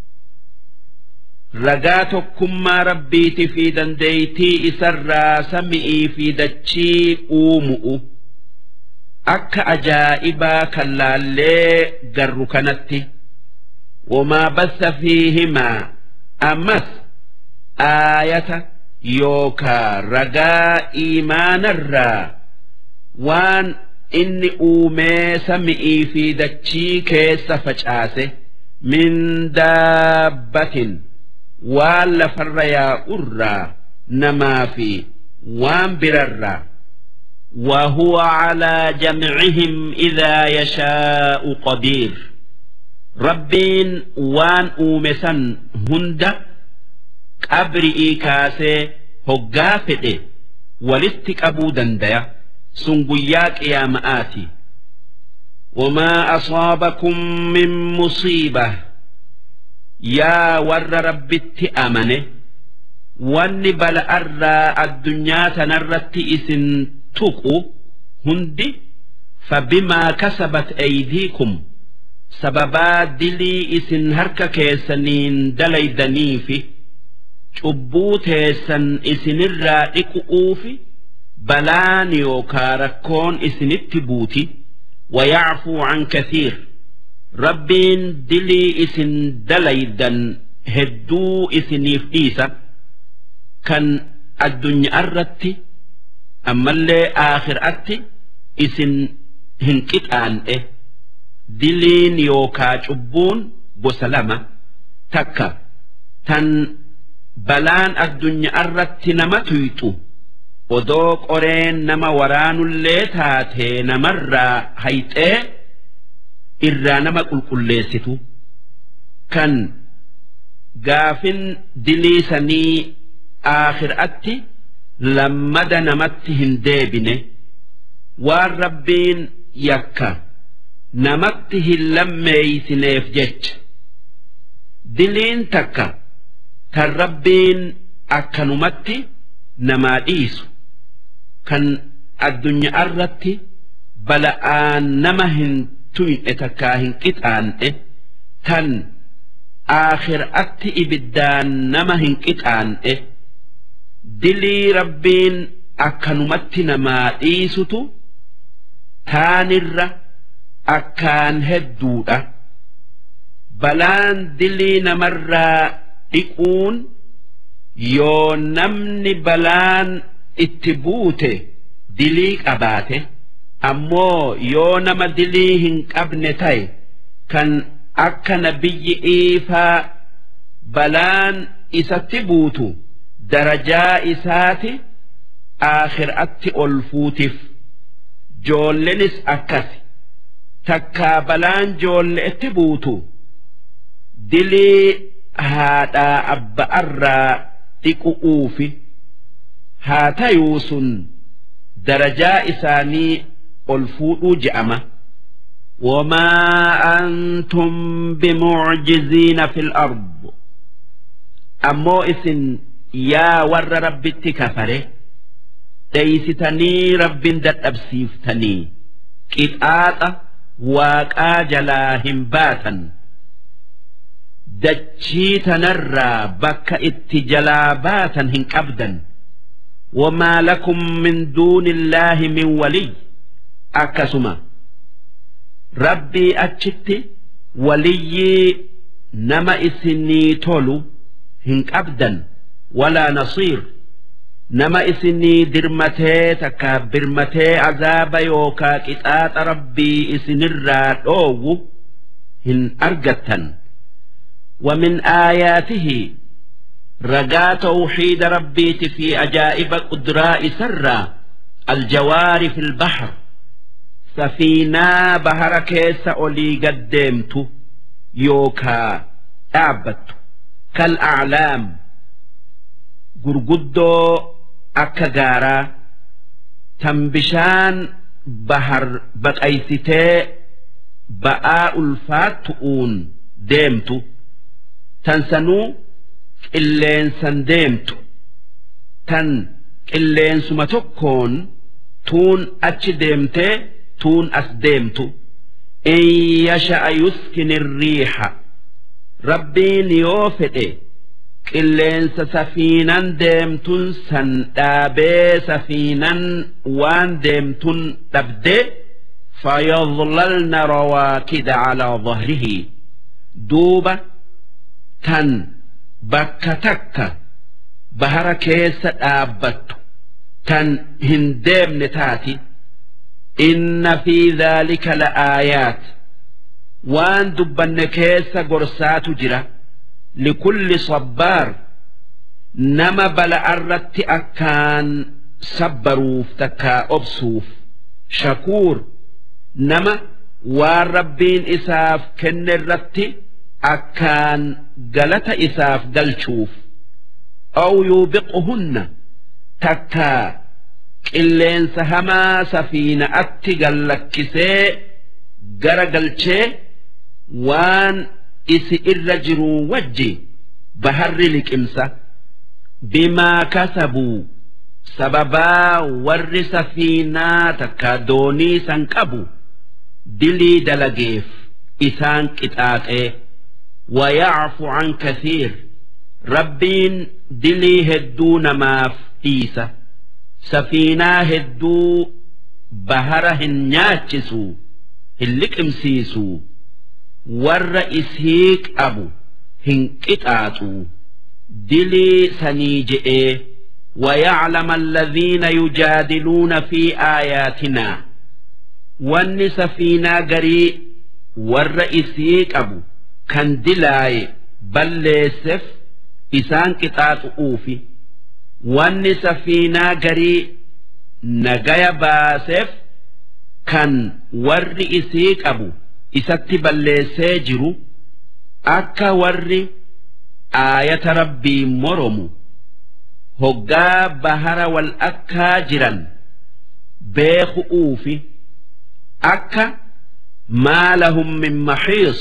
رقاتكم ما ربيت في دنديتي إسرى سمئي في دتشي أومؤ akka ajaa'ibaa kan laallee garru kanatti wamaa bassa fiihimaa ammas aayata yookaa ragaa iimaanarraa waan inni uumee sami'ii fi dachii keessa facaase min daabbatin waan lafarra yaa'urraa namaa fi waan birarraa وهو على جمعهم إذا يشاء قدير ربين وان أومسا هند قبرئي كاسي هقافئ ولستك أبو دنديا سنقياك يا مآتي وما أصابكم من مصيبة يا ور ربت أمنه واني بل أرى الدنيا تنرت إسن tuqu hundi fabimaa kasabat aydiikum sababaa dilii isin harka keessaniin dalaydaniifi cubbuu teessan isinirraa dhiqu'uufi balaan yookaa rakkoon isinitti buuti ويعفو عن كثير ربين دلي اسن دليدا هدو اسنيف إيسا كان الدنيا الرتي ammallee aakhiraatti isin hin qixaan'e diliin yookaa cubbuun gosa lama takka tan balaan addunyaarratti nama tuyxu odoo qoreen nama waraanullee taatee namarraa hayxee irraa nama qulqulleessitu kan gaafin diliisanii aakhiraatti lammada namatti hin deebine waan rabbiin yakka namatti hin lammeeysineef jecha diliin takka tan rabbiin akkanumatti namaa dhiisu kan addunyaa irratti bala'aan nama hin tuyne takkaa hin qixaan'e tan aakhiraatti ibiddaan nama hin qixaan'e. dilii rabbiin akkanumatti namaa dhiisutu taanirra akkaan hedduudha balaan dilii namarraa dhiquun yoo namni balaan itti buute dilii qabaate ammoo yoo nama dilii hin qabne ta'e kan akka nabiyyi iifaa balaan isatti buutu. darajaa isaati aakhiraatti ol fuutiif joollenis akkasi takkaa balaan joolleetti buutu dilii haadhaa abba'arraa dhiqu'uufi haa tayuu sun darajaa isaanii ol fuudhuu je'ama وما أنتم بمعجزين في الأرض أمو إسن yaa warra rabbitti kafare dheeysitanii rabbin dadhabsiiftanii qixaaxa waaqaa jalaa hin baatan dachii tanarraa bakka itti jalaa baatan hin qabdan wamaa lakum min duuni illaahi min waliy akkasuma rabbii achitti waliyyii nama isinii tolu hin qabdan walaa nasiir nama isinii dirmatee takka birmatee azaaba yookaa qixaaxa rabbii isinirraa dhoowwu hin argattan ومن آياته رجاء توحيد ربي في أجائب قدراء سرا الجوار في البحر سفينة بحر كيس أولي قدمت يوكا أعبت كالأعلام قرقدو أكغارا تنبشان بحر بقيستي بآء الفاتؤون ديمتو tan sanuu qilleensan deemtu tan qilleensuma tokkoon tuun achi deemtee tuun as deemtu in yasha'a yuskini riixa rabbiin yoo fedhe qilleensa safiinan deemtun san dhaabee safiinan waan deemtun dhabdee فيظللن رواكد على ظهره دوبه tan bakka takka bahara keessa dhaabbattu tan hin deemne taati inna fi dhaalika la'aayaat waan dubbanne keessa gorsaatu jira likulli sabbaar nama bala'arratti akkaan sabbaruuf takkaa obsuuf shakuur nama waan rabbiin isaaf kenne irratti akkaan galata isaaf galchuuf aw yuubiquhunna takkaa qilleensa hamaa safiina'atti gallakkisee gara galchee waan isi irra jiruu wajji baharri liqimsa bimaa kasabuu sababaa warri safiinaa takkaa doonii san qabu dilii dalageef isaan qixaaxee ويعفو عن كثير ربين دلي هدو نماف إيسا سفينة هدو بهره ناتشسو هلك امسيسو ور إسهيك أبو هنكتاتو دلي سنيجئ ويعلم الذين يجادلون في آياتنا وان سفينة قريء ور إسهيك أبو kan dilaaye balleesseef isaan qixaaxu'uufi wanni safiinaa garii nagaya baaseef kan warri isii qabu isatti balleessee jiru akka warri aayata rabbii moromu hoggaa bahara wal akkaa jiran beeku'uufi akka maa lahum min maxiis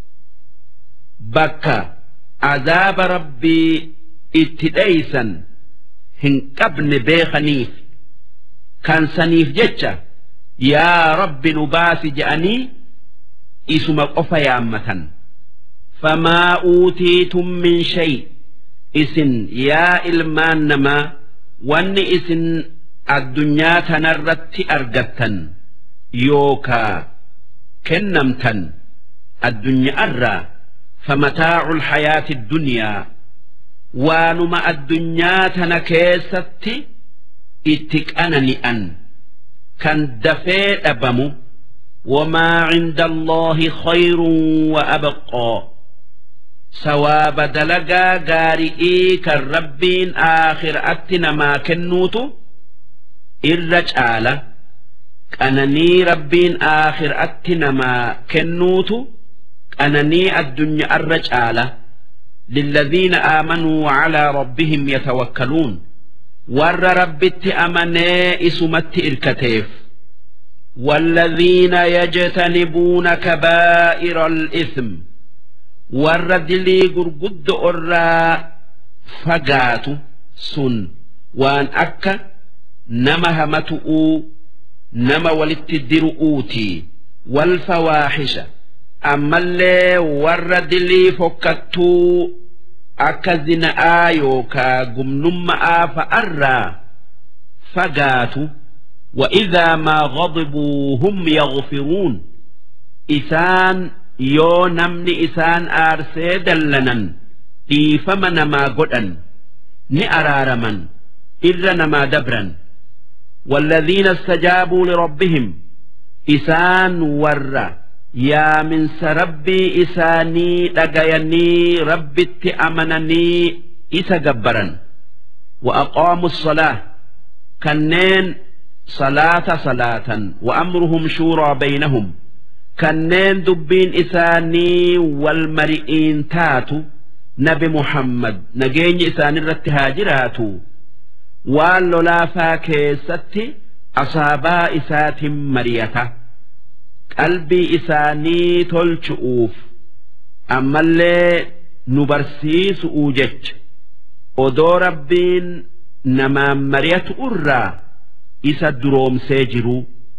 bakka azaaba rabbii itti dheeysan hin qabne beekaniif kan saniif jecha yaa rabbi nu baasi je'anii isuma qofa yaammatan famaa uutiitum min shay isin yaa ilmaan namaa wanni isin addunyaa tanarratti argattan yookaa kennamtan addunyaarraa فمتاع الحياة الدنيا وانما الدنيا تنكيستي اتكأنني أن كان دفيت أبمو وما عند الله خير وأبقى سواب دلقا قارئي كالربين آخر أتنا ما كنوتو الرجالة أنني ربين آخر أتنا ما كنوتو qananii addunyaa irra caala للذين آمنوا وعلى ربهم يتوكلون ور ربت أمني إسمت إركتيف والذين يجتنبون كبائر الإثم ور دلي قرقد أرى فقات سن وان أكا nama hamatu'uu nama walitti diru'uutii walfawaaxisha ammallee warra dilii fokkattuu akka zina'aa yookaa gumnumma'aa fa'arraa fagaatu وإذا ما غضبوا هم يغفرون إسان يو نمني إسان آرسي دلنا إيفم نما قدن نأرارما إر نما دبرا والذين استجابوا لربهم إسان ور يا من سربي إساني لقيني ربي اتأمنني إسا جبرا وأقاموا الصلاة كنين صلاة صلاة وأمرهم شورى بينهم كنين دبين إساني والمرئين تاتو نبي محمد نجين إساني الرتهاجراتو waan lolaafaa keessatti asaabaa isaatiin mariyata qalbii isaanii tolchu'uuf ammallee nu barsiisu'uu jecha odoo rabbiin namaan mariyatu irraa isa duroomsee jiru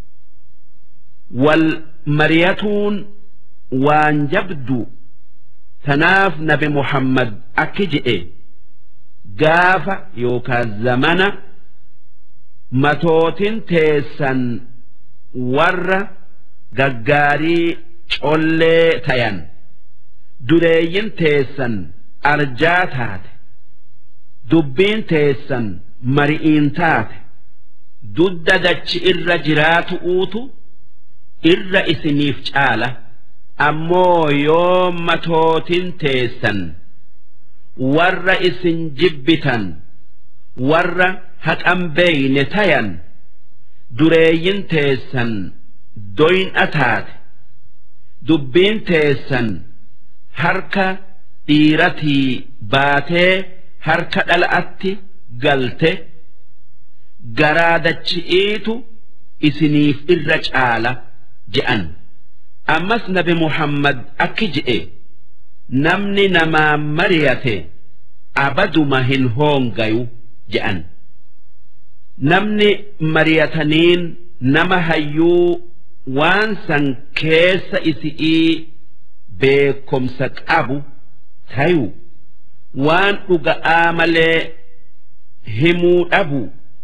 wal mariyatuun waan jabdu tanaaf nabi muhammad akki je'e gaafa yookaan zamana matootin teessan warra gaggaarii collee tayan dureeyyin teessan arjaa taate dubbiin teessan mari'iin taate dudda dachi irra jiraatu uutu irra isiniif caala ammoo yoo matootin teessan. warra isin jibbitan warra haqan beeyne tayan dureeyyin teessan doyna taate dubbiin teessan harka dhiiratii baatee harka dhala'atti galte garaadachi'iitu isiniif irra caala je'an ammas nabi muhammad akki je'e namni namaa mariyate abaduma hin hoongayu je'an namni mariyataniin nama hayyuu waan san keessa isi'ii beekomsa qabu tayu waan dhuga'aa malee himuu dhabu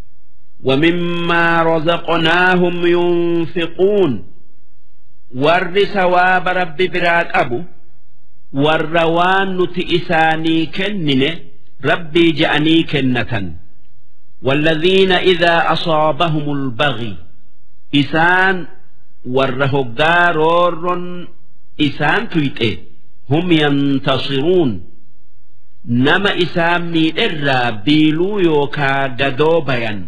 ومما رزقناهم ينفقون ور ثواب رب براك أبو warra waan nuti isaanii kennine rabbii je'anii kennatan والذين إذا أصابهم البغي إسان والرهقا رور إسان تيتئ هم ينتصرون نما إسان ميدر بيلو يوكا قدوبيا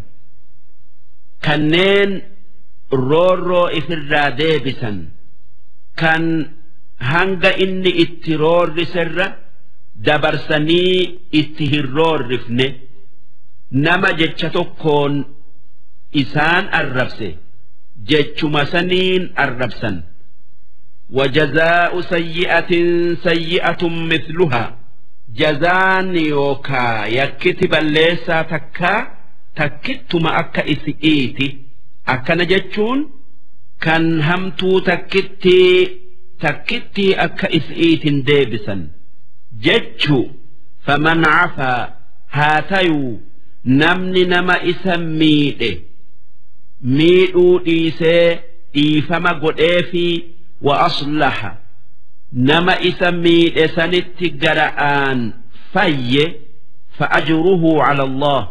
كنين رورو إفرا ديبسا كان hanga inni itti roorriserra dabarsanii itti hin roorrifne nama jecha tokkoon isaan arrabse jechuma saniin arrabsan وجزاء سيئة سيئة مثلها جزان يوكا يكتب الليسا تكا تكتما أكا إسئيتي أكا نجتشون كان همتو تكتي takkittii akka is'iitin deebisan jechu faman cafaa haa tayuu namni nama isa miidhe miidhuu dhiisee dhiifama godheefii wa aslaha nama isa miidhe sanitti gara'aan fayye فأجره على الله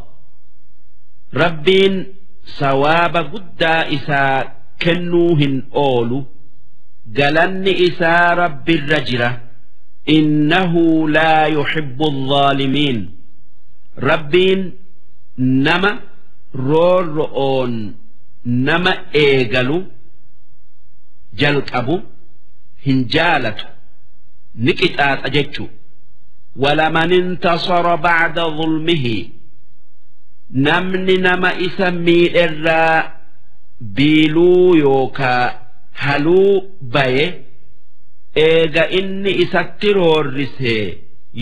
ربين سواب قد إسا كنوهن أولو galanni isaa rabbi irra jira innahu laa yuhibbu الظaalimiin rabbiin nama roorro'oon nama eegalu jalqabu hin jaalatu ni qixaaxa jechu ولمن انتصر بعد ظلمه نمن نما إسمي إرى بيلو يوكا haluu baye eega inni isatti roorrise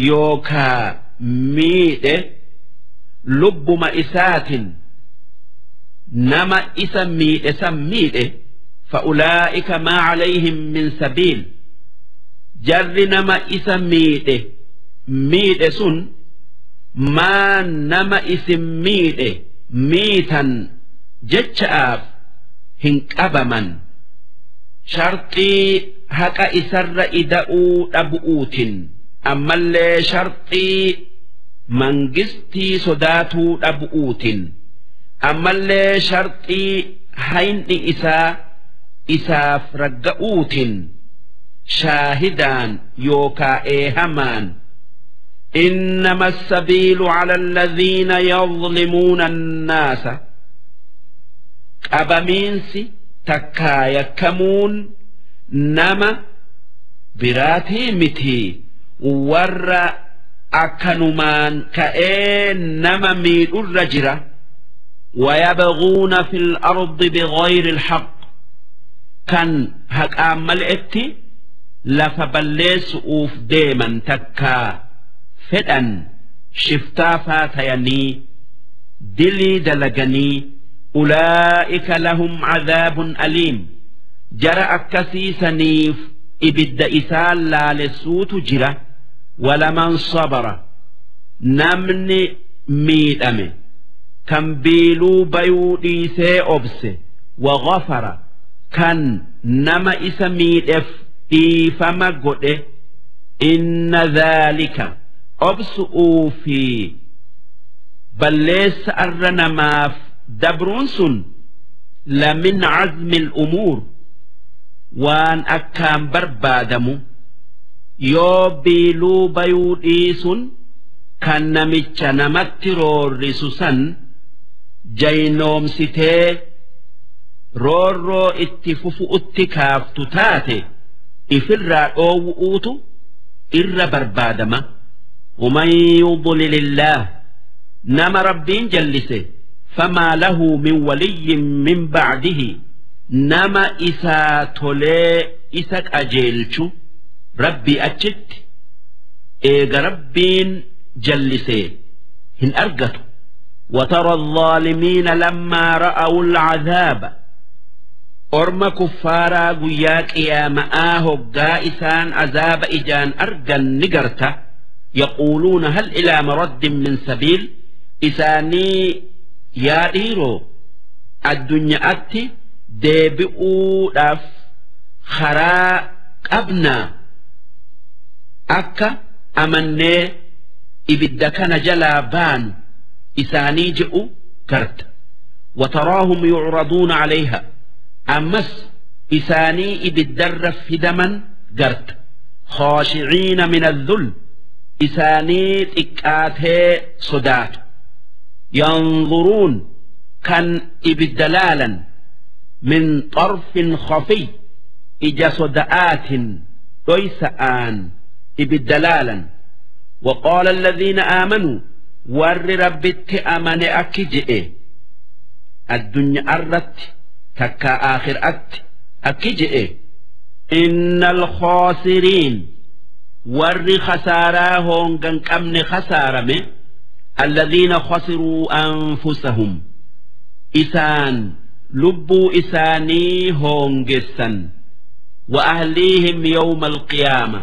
yookaa miidhe lubbuma isaatin nama isa miidhe san miidhe fa'ulaa'ika maa calayhim min sabiil jarri nama isa miidhe miidhe sun maa nama isin miidhe miitan jecha'aaf hin qabaman sharxii haqa isarra ida'uu dhabu'uutin ammallee sharxii mangistii sodaatuu dhabu'uutin ammallee sharxii hayni isaa isaaf ragga'uutin shaahidaan yookaa eehamaan إنما السبيل على الذين يظلمون الناس qabamiinsi takkaa yakkamuun nama biraatii miti warra akkanumaan ka'ee nama miidhurra jira ويبغون في الأرض بغير الحق كان هقام ملئتي لفبليس أوف ديما تكا فدن شفتا فاتيني دلي دلقني أولئك لهم عذاب أليم جرى أكسي سنيف إبد إسال لا لسوت جرى ولمن صبر نمني ميدأمي كان بيلو بيودي سي أبسي وغفر كان نما إسميد إف إيفما قد إن ذلك أبسؤوا في بليس أرنماف dabruun sun lamin cazmi umuur waan akkaan barbaadamu yoo biiluu bayuu dhiisuun kan namicha namatti roorrisu san jaynoomsitee roorroo itti fufu'utti kaaftu taate ifirraa dhoowwu'uutu irra barbaadama ومن يضلل الله نما ربين جلسه فما له من ولي من بعده نما إسا تولي إسا أجيلشو ربي أجت إيغ ربين جلسي هن أرقتوا وترى الظالمين لما رأوا العذاب أرم كفارا قياك يا مآه قائسان عذاب إجان أرقا نقرتا يقولون هل إلى مرد من سبيل إساني yaa dhiiroo addunyaatti deebi'uudhaaf karaa qabnaa akka amannee ibidda kana jalaa baanu isaanii je'u garta وتراهم يعرضون عليها أمس إساني إبدر فدما قرت خاشعين من الذل إساني تكاته صدات ينظرون كان إبدلالا من طرف خفي إجا صدآت ليس آن إبدلالا وقال الذين آمنوا ور ربت أمن أكجئ الدنيا أردت تكا آخر أت أكجئ إن الخاسرين ور خساراهم كان كمن خسارمه الذين خسروا أنفسهم إسان لبوا إساني هونجسا وأهليهم يوم القيامة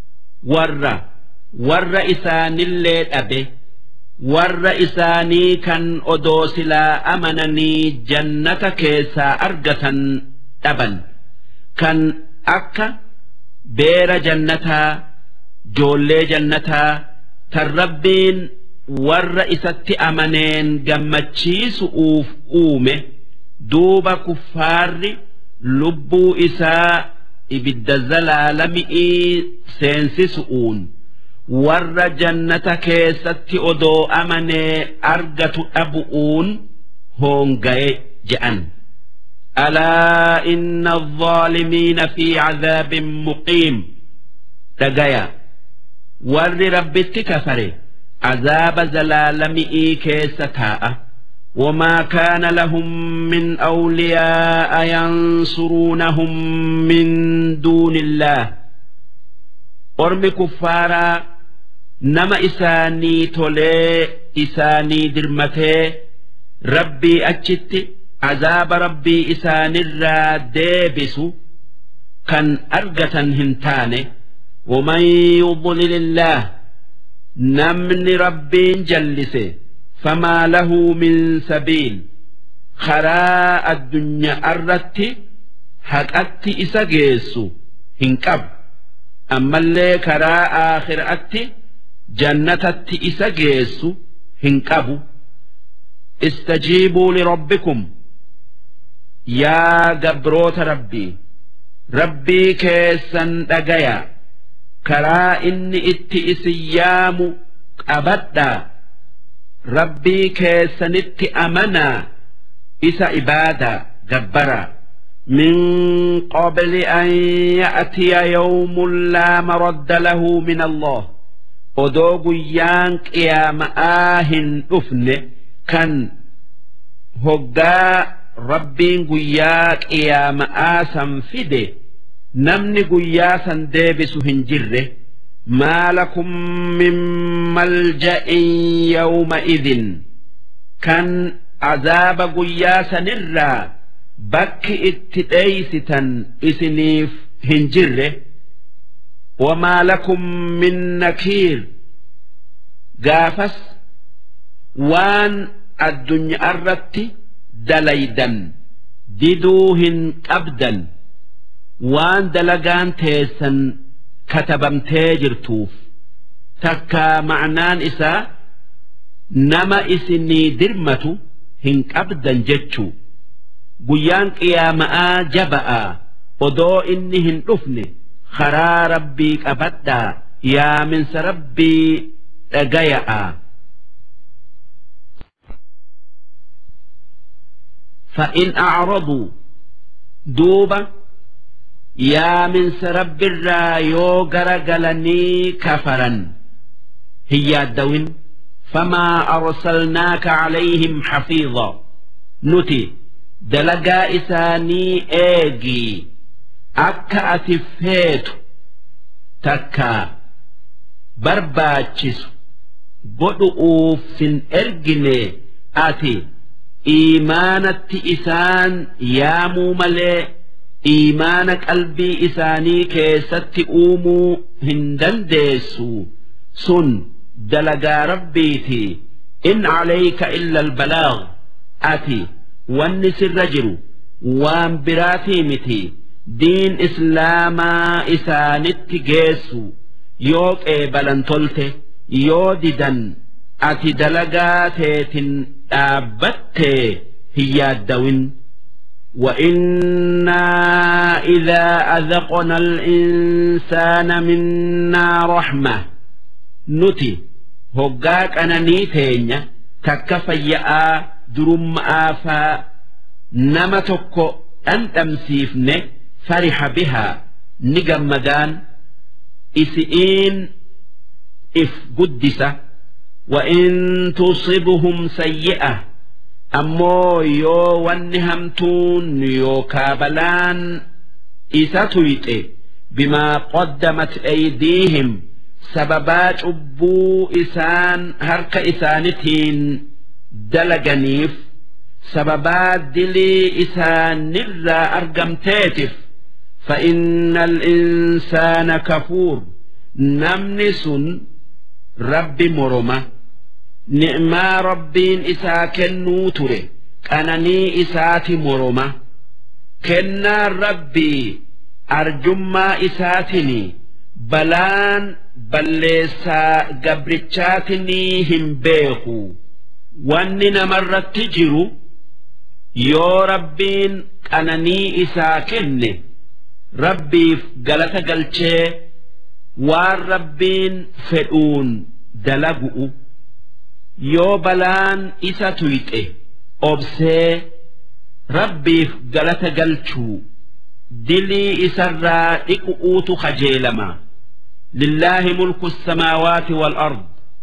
ور ور إسان الليل أبي ور إساني كان أدوسلا أمنني جنة كيسا أرجة أبا كان أكا بير جنتا جولي جنتا تربين warra isatti amaneen gammachiisu'uuf uume duuba kuffaarri lubbuu isaa ibidda zalaalami'ii seensisu'uun warra jannata keessatti odoo amanee argatu dhabu'uun hoongaye je'an. ألا إن الظالمين في عذاب مقيم دقيا ور ربك كفره عذاب زلالمئي كيستاء وما كان لهم من أولياء ينصرونهم من دون الله أرم كفارا نما إساني تولي إساني درمتي ربي أجت عذاب ربي إسان الرادبس كان أرجة هنتانه ومن يضلل الله نمن ربي جلسه فما له من سبيل خراء الدنيا أردت حقت إسا جيسو هنكب أما اللي كراء آخر أتي جنة إسا جيسو هنكبو استجيبوا لربكم يا جبروت ربي ربي كيسا دقيا كرا إني إتي إسيام أبدا ربي كيسا نتي أمنا إسا إبادة جبرا من قبل أن يأتي يوم لا مرد له من الله ودوغ يانك يا مآهن أفنه kan hoggaa rabbiin guyyaa qiyaama'aa san fide namni guyyaa san deebisu hin jirre maa lakum min malja'in yawma idin kan azaaba guyyaa sanirraa bakki itti dheeysitan isiniif hin jirre wamaa lakum min nakiir gaafas waan addunyaa irratti dalaydan diduu hin qabdan waan dalagaan teessan katabamtee jirtuuf takka ma'naan isaa nama isinii dirmatu hin qabdan jechuu guyyaan qiyaama'aa jaba'a odoo inni hin dhufne karaa rabbii qabadhaa yaaminsa rabbii dhagaya'a. فإن أعرضوا دوبا يا من سرب الرايو قلني كفرا هي الدوين فما أرسلناك عليهم حفيظا نتي دلقا إساني إيجي أكا أتفهيت تكا برباتشس بدؤوف إرجني أتي iimaanatti isaan yaamuu malee iimaana qalbii isaanii keessatti uumuu hin dandeessu sun dalagaa rabbiiti in calayka illa albalaag ati wanni sirra jiru waan biraatii miti diin islaamaa isaanitti geessu yoo qeebalan tolte yoo didan ati dalagaa teetin dhaabbattee hin yaaddawin وإنا إذا أذقنا الإنسان منا رحمة نتي هقاك أنا نيتين تكفيا درم آفا نمتك أن تمسيفن فرح بها نجمدان إسئين إف قدسه وإن تصبهم سيئة أمو يو ونهمتون يو كابلان إساتويت بما قدمت أيديهم سببات أبو إسان هرك إسانتين دلقنيف سببات دلي إسان نرى أرقمتاتف فإن الإنسان كفور نمنس rabbi moroma ni'maa rabbiin isaa kennuu ture qananii isaati moroma kennaan rabbii arjummaa isaatiin balaan balleessaa gabrichaatinii hin beeku wanni namarratti jiru yoo rabbiin qananii isaa kenne rabbiif galata galchee waan rabbiin fedhuun dalagu'u yoo balaan isa tuyxe obsee rabbiif galata galchuu dilii isarraa dhiqu'uutu kajeelama lillaahi mulku samaawaati wal-ard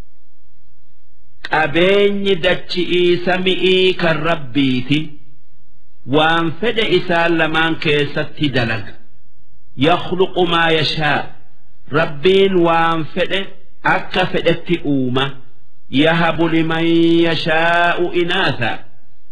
qabeenyi dachi'ii sami'ii kan rabbiiti waan fedhe isaan lamaan keessatti dalaga yakhluqu maa yashaa rabbiin waan fedhe akka fedhetti uuma yahabu liman yashaa'u inaasa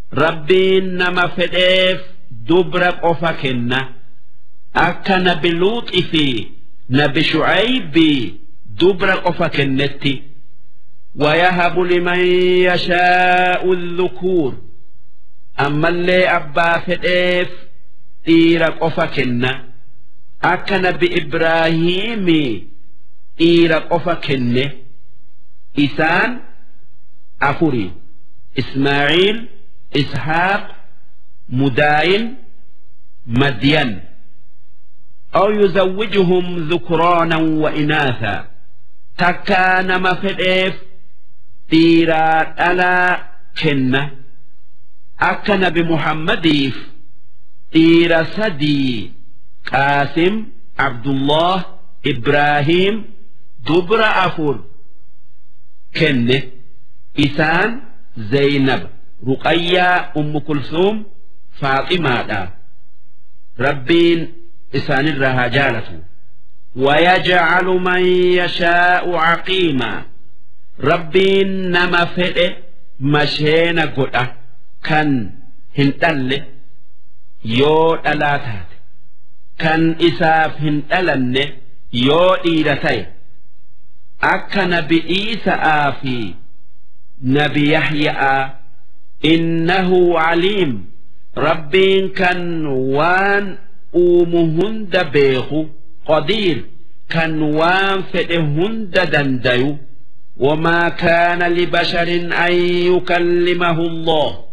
rabbiin nama fedheef dubra qofa kenna akka nabi luuxi fi nabi shucaybii dubra qofa kennetti ويهب لمن يشاء الذكور أما اللي أبا فديف إيرا قفا كنا أكن بإبراهيم إيرا قفا كنه إسان أفري إسماعيل إسحاق مداين مدين أو يزوجهم ذكرانا وإناثا تكان مفديف تيرا ألا كنة أكن بمحمديف تيرا سدي قاسم عبد الله إبراهيم دبر أفر كنة إسان زينب رقية أم كلثوم فاطمة دا ربين إسان الرها جالته ويجعل من يشاء عقيما ربين نما فئ مشينا قد كان هنتل يو ألاتات كان إساف هنتلن يو إيرتي أكا نبي إيسا في نبي يحيى إنه عليم ربين كان وان أومهند بيخو قدير كان وان فئهند دنديو وما كان لبشر أن يكلمه الله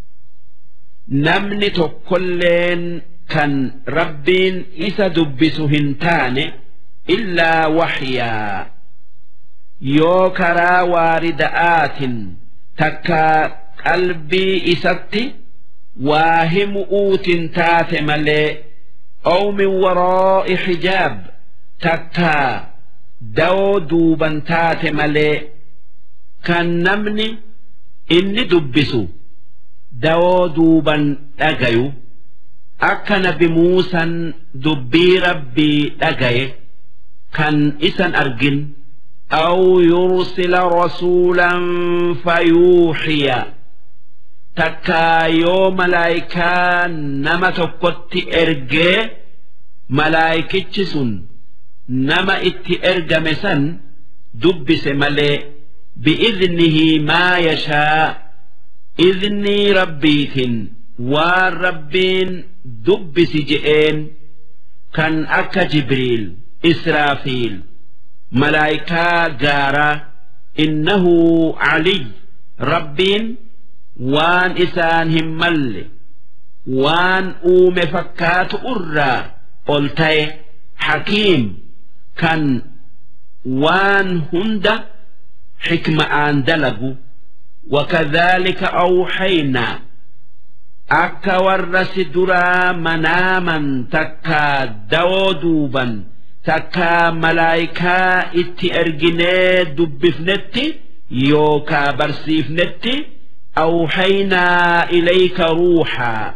نمن تكلين كان ربين إسا دبس هنتان إلا وحيا yoo karaa waarida'aatin takka qalbii isatti waa himu'uutin taate malee aw min waraa'i xijaab takka dawoo duuban taate malee kan namni inni dubbisu dawoo duuban dhagayu akka nabi muusan dubbii rabbii dhagaye kan isan argin أو يرسل رسولا فيوحي تكا يو ملايكا نما تكت إرجي ملايكتش سن نما ات إرجم سن دبس ملي بإذنه ما يشاء إذني ربيت والربين دبس جئين كان أكا جبريل إسرافيل ملائكة جارة إنه علي ربين وان إسان همال وان أوم فكات أرى قلتي حكيم كان وان هند حكمة آن دلقوا وكذلك أوحينا أكا ورس درا مناما تكا دودوبا takkaa malaayikaa itti erginee dubbifnetti yookaa barsiifnetti awhaynaa ilayka ruuxaa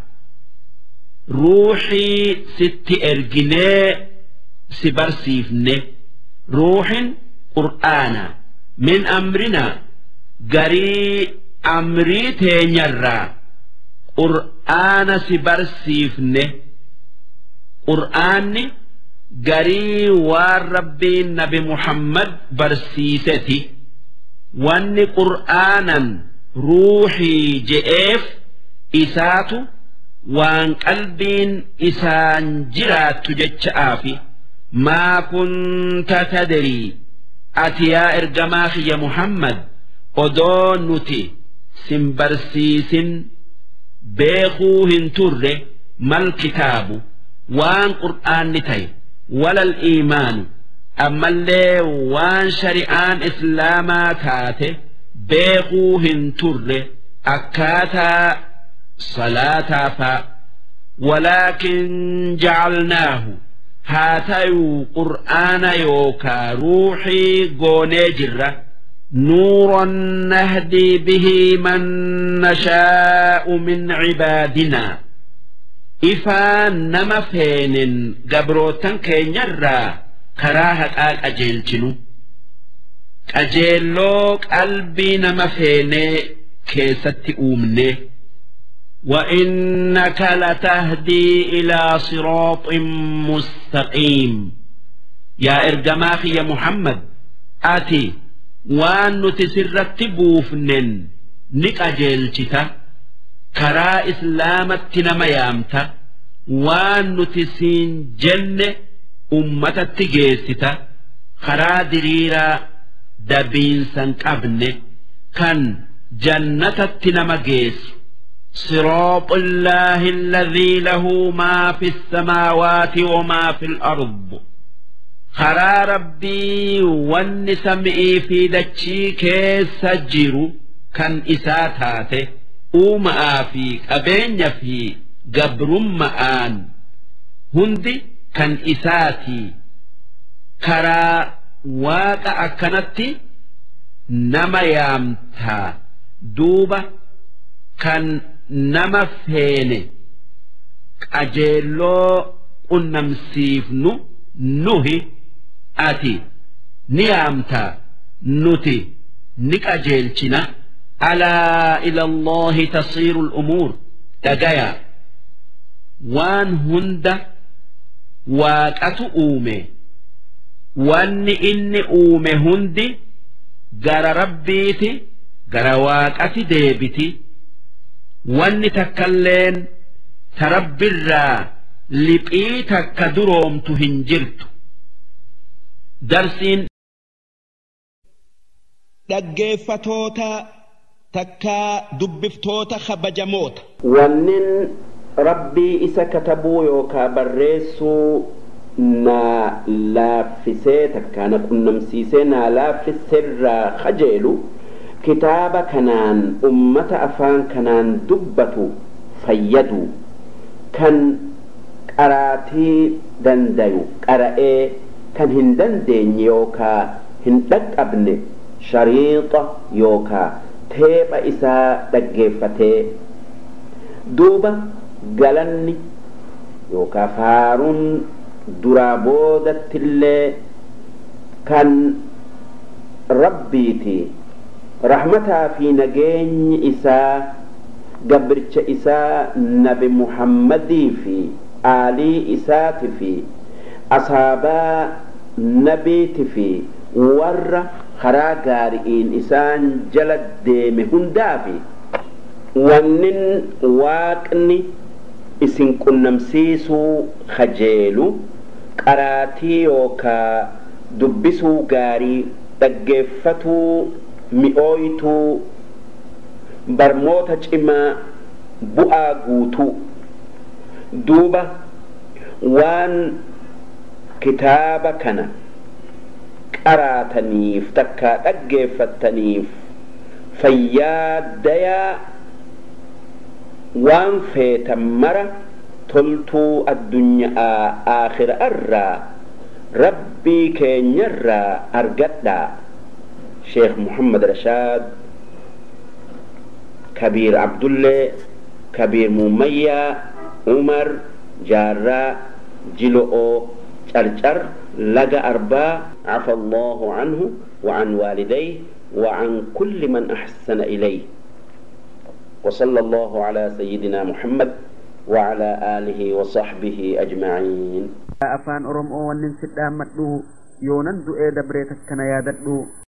ruuxii sitti erginee si barsiifne ruuxin qur'aana min amrinaa garii amrii teenyarraa qur'aana si barsiifne qur'aanni garii waan rabbiin nabi muhammad barsiiseti wanni qur'aanan ruuxii je'eef isaatu waan qalbiin isaan jiraattu jecha'aafi maa kunta tadrii ati yaa ergamaa kiyya muhammad odoo nuti sin barsiisin beekuu hin turre mal kitaabu waan qur'aanni ta'e ولا الإيمان أما اللي وان شريعان إسلاما تاته بيقوهن تر أكاتا صلاة فا ولكن جعلناه هاتيو قرآن يوكا روحي قوني جرة نورا نهدي به من نشاء من عبادنا ifaan nama feenen gabrootan keenyarraa karaa haqaa qajeelchinu qajeelloo qalbii nama feenee keessatti uumne وإنك لتهدي إلى صراط مستقيم يا إرجماخي يا محمد آتي وأن نتسرت بوفنن نك أجيلتك كرا إسلامت نما يامتا وأن نتسين جنة أمة تجيستا كرا دريرا دبين سنقبن كان جنة نما جيسو صراط الله الذي له ما في السماوات وما في الأرض خرا ربي والنسمئي في دتشي كيس جيرو كان إساتاته أوما في أبين في قبرم آن هندي كان إساتي كرا واقع أكنتي نما يامتا دوبة كان nama feene qajeelloo qunnamsiifnu nuhi ati ni yaamtaa nuti ni qajeelchina alaa ila allahi tasiiru l'umuur dhagaya waan hunda waaqatu uume wanni inni uume hundi gara rabbiiti gara waaqati deebiti wanni takkalleen ta rabbirraa liphii takka duroomtu hin jirtu darsiin dhaggeeffatoota takkaa dubbiftoota kabajamoota wannin rabbii isa katabuu yookaa barreessuu naa laaffisee takkaa na qunnamsiisee naa laaffiseerraa kajeelu kitaaba kanaan ummata afaan kanaan dubbatu fayyadu kan qaraatii dandayu qara'ee kan hin dandeenye yookaa hin dhaqqabne shariixa yookaa teepha isaa dhaggeeffatee duuba galanni yookaa faaruun duraa boodattillee kan rabbiiti rahmataa fi nageenyi isaa gabricha isaa nabi muhammadii fi aalii isaati fi asaabaa nabiiti fi warra karaa gaari'iin isaan jala deeme hundaafi wannin waaqni isin qunnamsiisuu kajeelu qaraatii yookaa dubbisuu gaarii dhaggeeffatuu mi'ooytuu barmoota cimaa bu'aa guutuu duuba waan kitaaba kana qaraataniif takkaa dhaggeeffattaniif fayyaa dayaa waan feetan mara toltuu addunyaa aakhira irraa rabbii keenyarraa argadhaa sheekh muhammad rashaad kabiir abdullee kabiir mumayyaa umar jaarraa jilo'oo carcar laga arbaa عفى الله عنه وعن والديه وعن كل من أحسن إليه وصلى الله على سيدنا محمد وعلى آله وصحبه أجمعين afaan oromoo wannin sidhaan madhu yoonan du'ee dabreet akkana yaadadhu